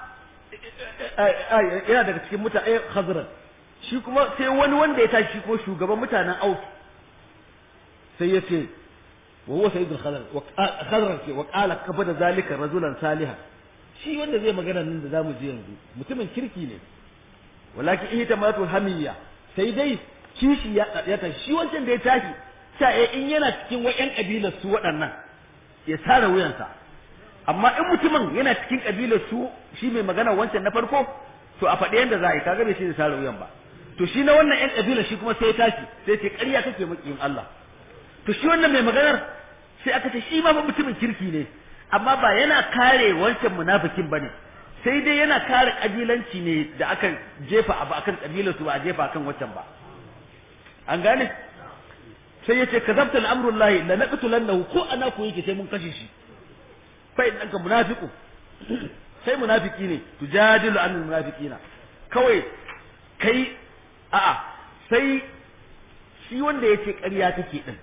yana daga cikin mutanen Hazrat shi kuma sai wani wanda ya tashi ko shugaban mutanen Aus sai ya ce wa huwa sayyidul khadar wa khadar ce wa qala kabada zalika rajulan salihan shi wanda zai magana nan da zamu ji yanzu mutumin kirki ne walakin ihtamatu hamiyya sai dai kishi ya ya tashi shi wancan da ya tashi sai in yana cikin wayan kabilar su waɗannan ya sare wuyansa amma in mutumin yana cikin kabilar su shi mai magana wancan na farko to a faɗi yanda za a yi kaga bai shi da sare wuyan ba to shi na wannan yan kabilar shi kuma sai ya tashi sai ce ƙarya kake makiyin Allah to shi wannan mai maganar sai aka ce shi ma fa mutumin kirki ne amma ba yana kare wancan munafikin bane sai dai yana kare kabilanci ne da aka jefa abu akan kabilar su ba a jefa akan wancan ba an gane sai yace kazabta al'amru lahi la naqtulannahu ko ana ko yake sai mun kashe shi fa idan ka munafiqu sai munafiki ne tujadilu anil munafiqina kawai kai a'a sai shi wanda yace ƙarya take din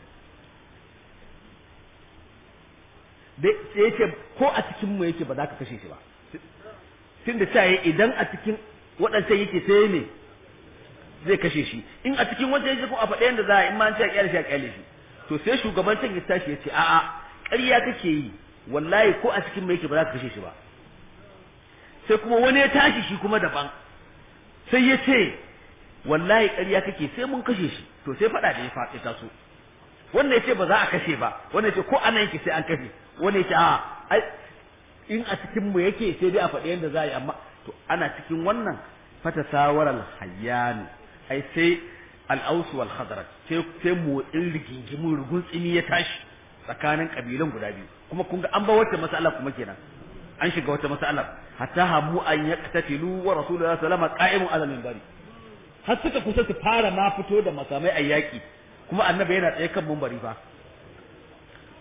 da sai yace ko a cikin mu yake ba za ka kashe shi ba tunda sai idan a cikin waɗancan yake sai ne zai kashe shi in a cikin wancan yake ko a faɗa yanda za a in ma an ce a kyale shi a kyale shi to sai shugaban can ya tashi ya ce a'a ƙarya kake yi wallahi ko a cikin mai yake ba za ka kashe shi ba sai kuma wani ya tashi shi kuma daban sai ya ce wallahi ƙarya kake sai mun kashe shi to sai faɗa da ya faɗi taso wannan ya ce ba za a kashe ba wannan ya ce ko ana yake sai an kashe wannan ya ce a'a in a cikin mu yake sai dai a faɗi yadda za a yi amma to ana cikin wannan fata sawarar hayyanu ai sai al'ausu wal khadarat sai sai motsin rigingimin rugun tsini ya tashi tsakanin kabilan guda biyu kuma kun ga an ba wata mas'ala kuma kenan an shiga wata mas'ala hatta hamu an yaqtatilu wa rasulullahi sallallahu alaihi wasallam qa'imun ala minbari har suka kusa su fara ma fito da makamai a yaki kuma annabi yana tsaye kan minbari fa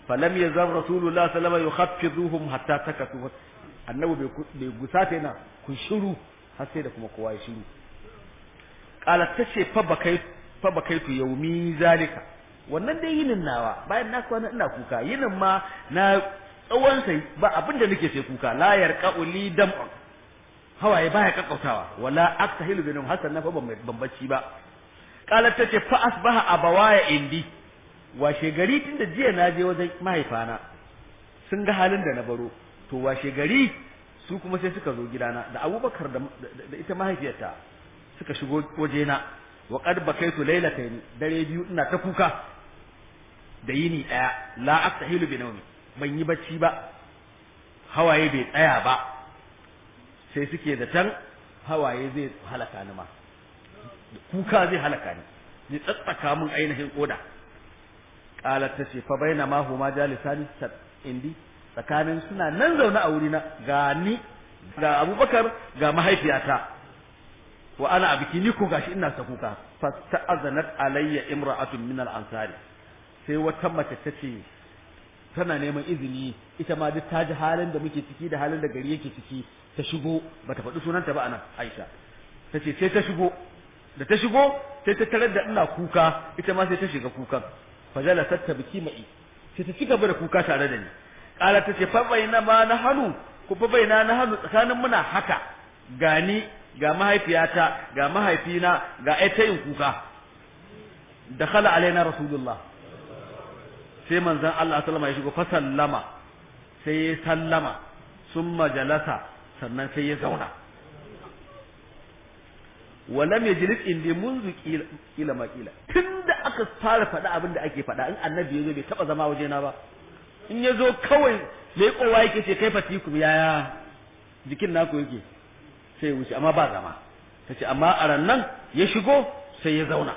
falam yazam rasulullah sallallahu alaihi wasallam yukhaffiduhum hatta takatu annabi bai gusata yana kun shiru har sai da kuma kowa ya shiru qalat tace fa bakai fa bakaitu yaumi zalika wannan dai yinin nawa bayan na kwana ina kuka yinin ma na tsawon sai ba abin da nake sai kuka la yarqa'u li dam'un hawaye baya kakkautawa wala aktahilu binum hasan na fa ban bacci ba qalat tace fa asbaha abawaya indi washe gari tunda jiya na je wajen mahaifana sun ga halin da na baro to washe gari su kuma sai suka zo gidana da abubakar da, da, ita mahaifiyarta suka shigo wajena wa qad bakaitu laylatayn dare biyu ina ta kuka da yini daya la aktahilu bi nawmi ban yi bacci ba hawaye bai tsaya ba sai suke da tan hawaye zai halaka ni ma kuka zai halaka ni zai tsatsaka min ainihin koda qalat tace fa baina ma huma jalisani indi tsakanin suna nan zaune a wurina ga ni ga Abubakar ga mahaifiyata wa ana abiki ni ko gashi ina ta kuka fa ta'azanat alayya imra'atun min al-ansari sai wata mace tace tana neman izini ita ma duk ta ji halin da muke ciki da halin da gari yake ciki ta shigo bata faɗi sunanta ba anan Aisha tace sai ta shigo da ta shigo sai ta tarar da ina kuka ita ma sai ta shiga kukan fajala tatta biki mai sai ta cigaba da kuka tare da ni kala tace fa baina ma na hanu ku fa baina na hanu tsakanin muna haka gani ga mahaifiyata ga mahaifina ga ai ta yin kuka dakhala alaina rasulullah sai manzon Allah sallama ya shigo fa sallama sai ya sallama summa jalasa sannan sai ya zauna walam yajlis indi munzu kila ma kila tunda aka fara faɗa abin da ake faɗa in annabi yazo bai taba zama waje na ba in yazo kawai mai kowa yake ce kai fatikum yaya jikin naku yake sai wuce amma ba zama tace amma a rannan ya shigo sai ya zauna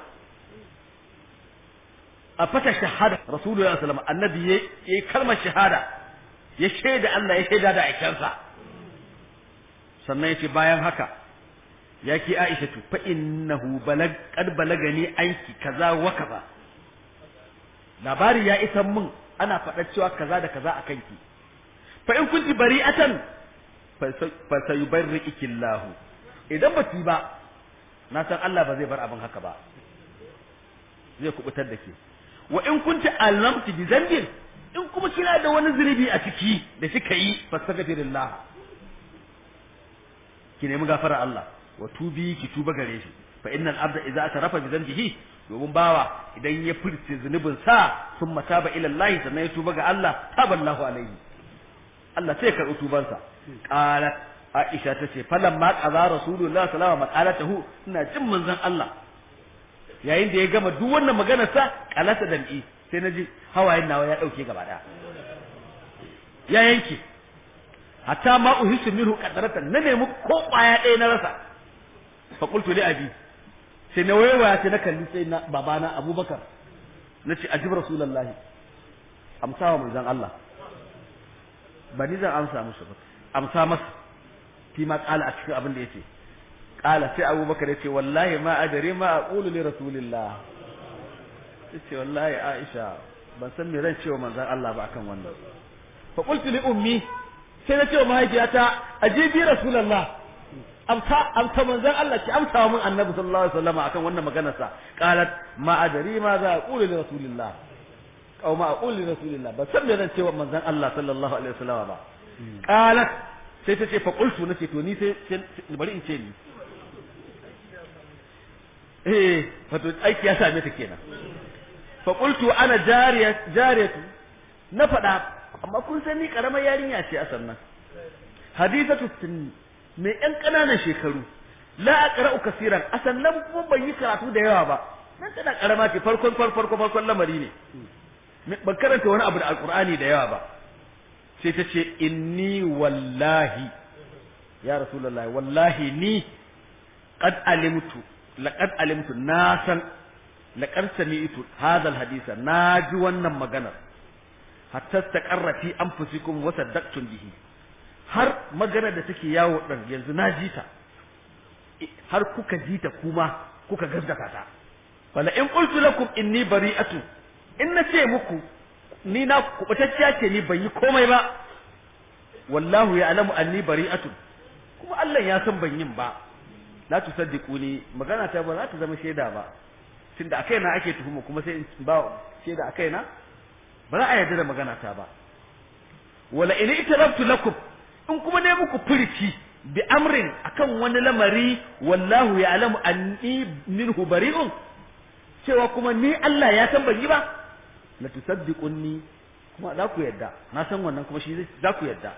a fata shahada rasulullahi sallallahu alaihi wasallam annabi yayi kalmar shahada ya shaida Allah ya shaida da aikansa sannan yace bayan haka ya ki Aisha tu fa innahu balag qad balagani anki kaza wa kaza labari ya isa mun ana faɗa cewa kaza da kaza a kanki fa in kunti bari'atan fa sayubarriki Allah idan ba ba na san Allah ba zai bar abin haka ba zai kubutar da ke wa in kunti alamti bi zambin in kuma kina da wani zunubi a ciki da kika yi fastaghfirullah ki nemi gafara Allah wa tubi ki tuba gare shi fa innal abda idza atarafa bi dhanbihi domin bawa idan ya furce zunubin sa sun mataba ila Allah sannan ya tuba ga Allah taballahu alaihi Allah sai ka tuban sa qalat Aisha tace falamma qaza rasulullah sallallahu alaihi wasallam ina jin manzon Allah yayin da ya gama duk wannan maganar sa qalata dam'i sai naji hawayen nawa ya dauke gaba daya ya yanke hatta ma uhisu minhu qadaratan na nemi ko kwaya ɗaya na rasa fa qultu li abi sai na waiwaya sai na kalli sai na babana abubakar na ce ajib rasulullahi amsa wa manzon Allah ba ni zan amsa musu ba amsa masa fi ma qala a cikin abin da yace qala sai abubakar yace wallahi ma adari ma aqulu li rasulillah yace wallahi aisha ban san me zan ce wa manzon Allah ba akan wannan fa qultu li ummi sai na ce wa mahaifiyata ajibi rasulullah amsa amsa manzon Allah ki amsa min annabi sallallahu alaihi wasallam akan wannan maganar sa qalat ma adri ma za aqulu li rasulillah aw ma aqulu li rasulillah ba san me zan ce wa manzon Allah sallallahu alaihi wasallam ba qalat sai ta ce fa qultu nace to ni sai bari in ce ni eh wato aiki ya same ta kenan fa qultu ana jariya jariyatu na faɗa amma kun san ni karamar yarinya ce a sannan hadithatu sunni mai ƴan ƙananan shekaru la aqra'u kaseeran a sannan kuma ban yi karatu da yawa ba nan tana karama ce farkon farkon farkon lamari ne ban karanta wani abu da alqur'ani da yawa ba sai ta ce inni wallahi ya rasulullahi wallahi ni qad alimtu laqad alimtu na san laqad sami'tu hadha alhadisa na ji wannan maganar hatta taqarra fi anfusikum wa saddaqtum bihi har maganar da take yawo din yanzu na ji ta har kuka ji ta kuma kuka gaskata ta wala in qultu lakum inni bari'atu in na ce muku ni na kubutacciya ce ni ban yi komai ba wallahu ya'lamu anni bari'atun kuma Allah ya san ban yin ba la tusaddiquni magana ta ba za ta zama shaida ba tunda akai na ake tuhuma kuma sai in ba shaida akai na ba za a yarda da magana ta ba wala in itarabtu lakum in kuma ne muku furici bi amrin akan wani lamari wallahu ya'lamu anni minhu bari'un cewa kuma ni Allah ya san ban yi ba la tusaddiqunni kuma za ku yadda na san wannan kuma shi za ku yadda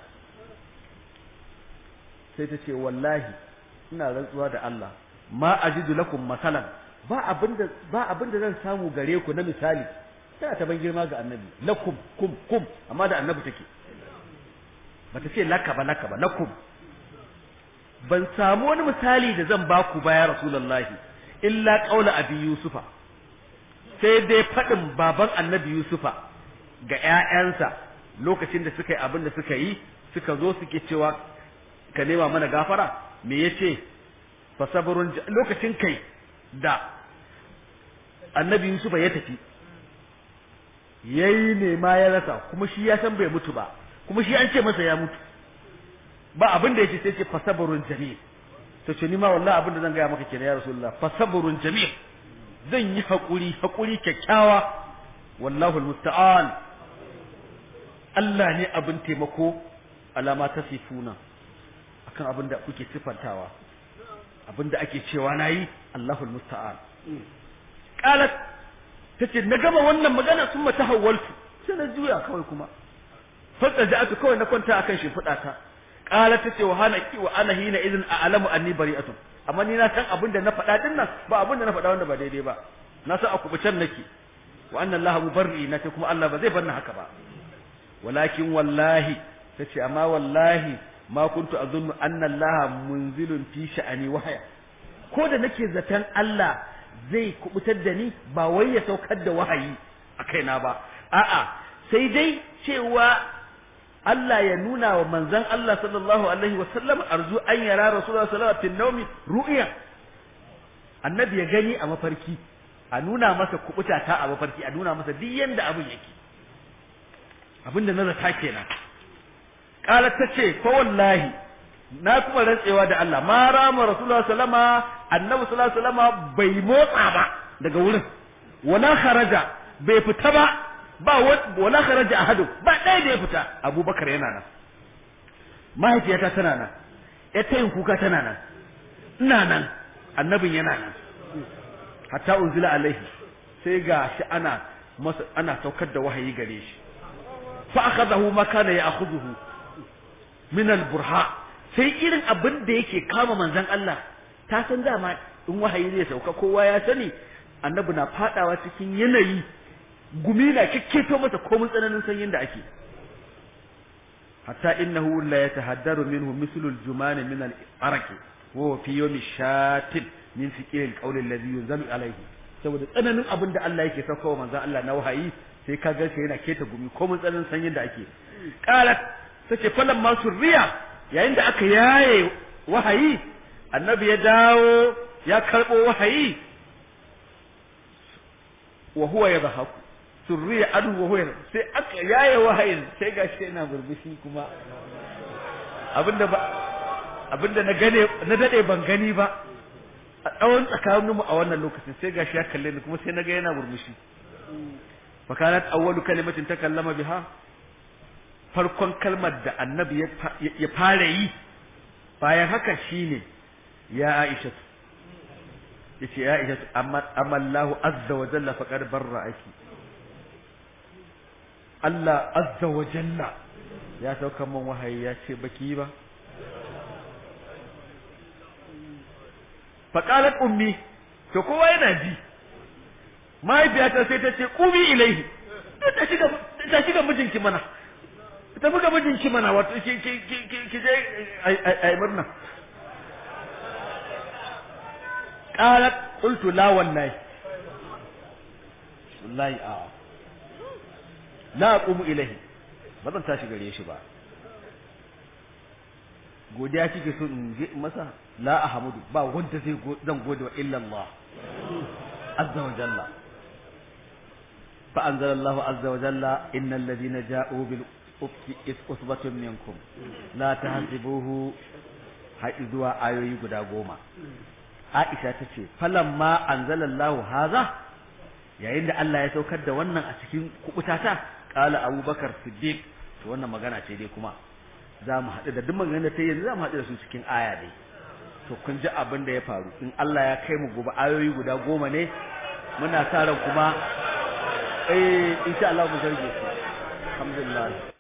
sai ta ce wallahi ina rantsuwa da Allah ma ajidu lakum masalan ba abinda ba abinda zan samu gare ku na misali tana ta ban girma ga annabi lakum kum kum amma da annabi take bata ce laka ba laka ba lakum ban samu wani misali da zan ba ku ba ya rasulullahi illa qaula abi yusufa sai dai faɗin baban annabi yusufa ga ƴaƴansa lokacin da suka yi abin da suka yi suka zo suke cewa ka nema mana gafara me yace fa sabrun lokacin kai da annabi yusufa ya tafi yayi nema ya rasa kuma shi ya san bai mutu ba kuma shi an ce masa ya mutu ba abin da yake sai ce fa sabrun jamil to ce ni ma wallahi abin da zan gaya maka kenan ya rasulullah fa sabrun jamil zan yi hakuri hakuri kyakkyawa wallahu almusta'an Allah ne abin taimako alama ta sifuna akan abin da kuke sifantawa abin da ake cewa nayi Allahul musta'an qalat tace na gama wannan magana sun mata hawaltu sai na juya kawai kuma fadda ja'atu kawai na kwanta akan shimfiɗa ta qalat tace wa hana ki wa ana hina idin a'lamu anni bari'atun amma ni na san abin da na faɗa din nan ba abin da na faɗa wanda ba daidai ba na san a kubucan nake wa anna allaha mubarri na ce kuma Allah ba zai bar ni haka ba walakin wallahi tace amma wallahi ma kuntu azunnu anna allaha munzilun fi sha'ani wahaya ko da nake zaton Allah zai kubutar da ni ba wai ya saukar da wahayi a kaina ba a'a sai dai cewa Allah ya nuna wa manzon Allah sallallahu alaihi wa sallam arzu an yara rasulullahi sallallahu alaihi wa sallam ru'ya annabi ya gani a mafarki a nuna masa kubuta ta a mafarki a nuna masa duk yanda abin yake abinda na zata kenan qalat tace ko wallahi na kuma rantsewa da Allah ma rama rasulullahi sallama annabi sallallahu alaihi wasallama bai motsa ba daga wurin wala kharaja bai fita ba ba wala kharaja ahadu ba ɗaya da ya fita abubakar yana nan mahaifiyata tana nan ita yin kuka tana nan ina nan annabin yana nan hatta unzila alaihi sai ga shi ana masa ana saukar da wahayi gare shi fa akhadahu ma kana ya'khudhuhu min al-burha sai irin abin da yake kama manzon Allah ta san dama in wahayi zai sauka kowa ya sani annabi na fadawa cikin yanayi gumi na kikketo masa komun tsananin sanyin da ake hatta innahu la yatahaddaru minhu mislu al-juman min al-araq wa fi yawmi shatin min fiqil al-qawl alladhi yunzalu alayhi saboda tsananin abin da Allah yake saukawa manzon Allah na wahayi sai ka ga yana keta gumi komun tsananin sanyin da ake qalat tace falan ma surriya yayin da aka yaye wahayi annabi ya dawo ya karbo wahayi wa huwa yadhaku surriya adu wa huwa sai aka yaye wahayin sai gashi yana burbushi kuma abinda ba abinda na gane na dade ban gani ba a tsawon tsakanin mu a wannan lokacin sai gashi ya kalle ni kuma sai naga yana burbushi fa kanat awwalu kalimatin takallama biha farkon kalmar da annabi ya fara yi bayan haka shine ya Aisha yace ya Aisha amma Allahu azza wa jalla faqad barra'aki Allah azza wa jalla ya sauka min wahayi ya ce baki ba faqalat ummi to kowa yana ji mahaifiyata sai ta ce qumi ilaihi ta shiga ta shiga mijinki mana ta buga mijinki mana wato ki ki ki ki je ai murna qalat qultu la wallahi wallahi a la aqumu ilahi ba zan tashi gare shi ba godiya kike so in je masa la ahmudu ba wanda zai zan gode wa illa Allah azza wa jalla fa anzalallahu azza wa jalla innal ladina ja'u bil ufki usbatun minkum la tahsibuhu har zuwa ayoyi guda goma Aisha ta ce falamma anzalallahu haza yayin da Allah ya saukar da wannan a cikin kubutata qala abubakar siddiq to wannan magana ce dai kuma za mu haɗu da duk maganar da ta yanzu za mu haɗu da su cikin aya dai to kun ji abin da ya faru in Allah ya kai mu gobe ayoyi guda goma ne muna sa ran kuma eh insha Allah mu zarge su alhamdulillah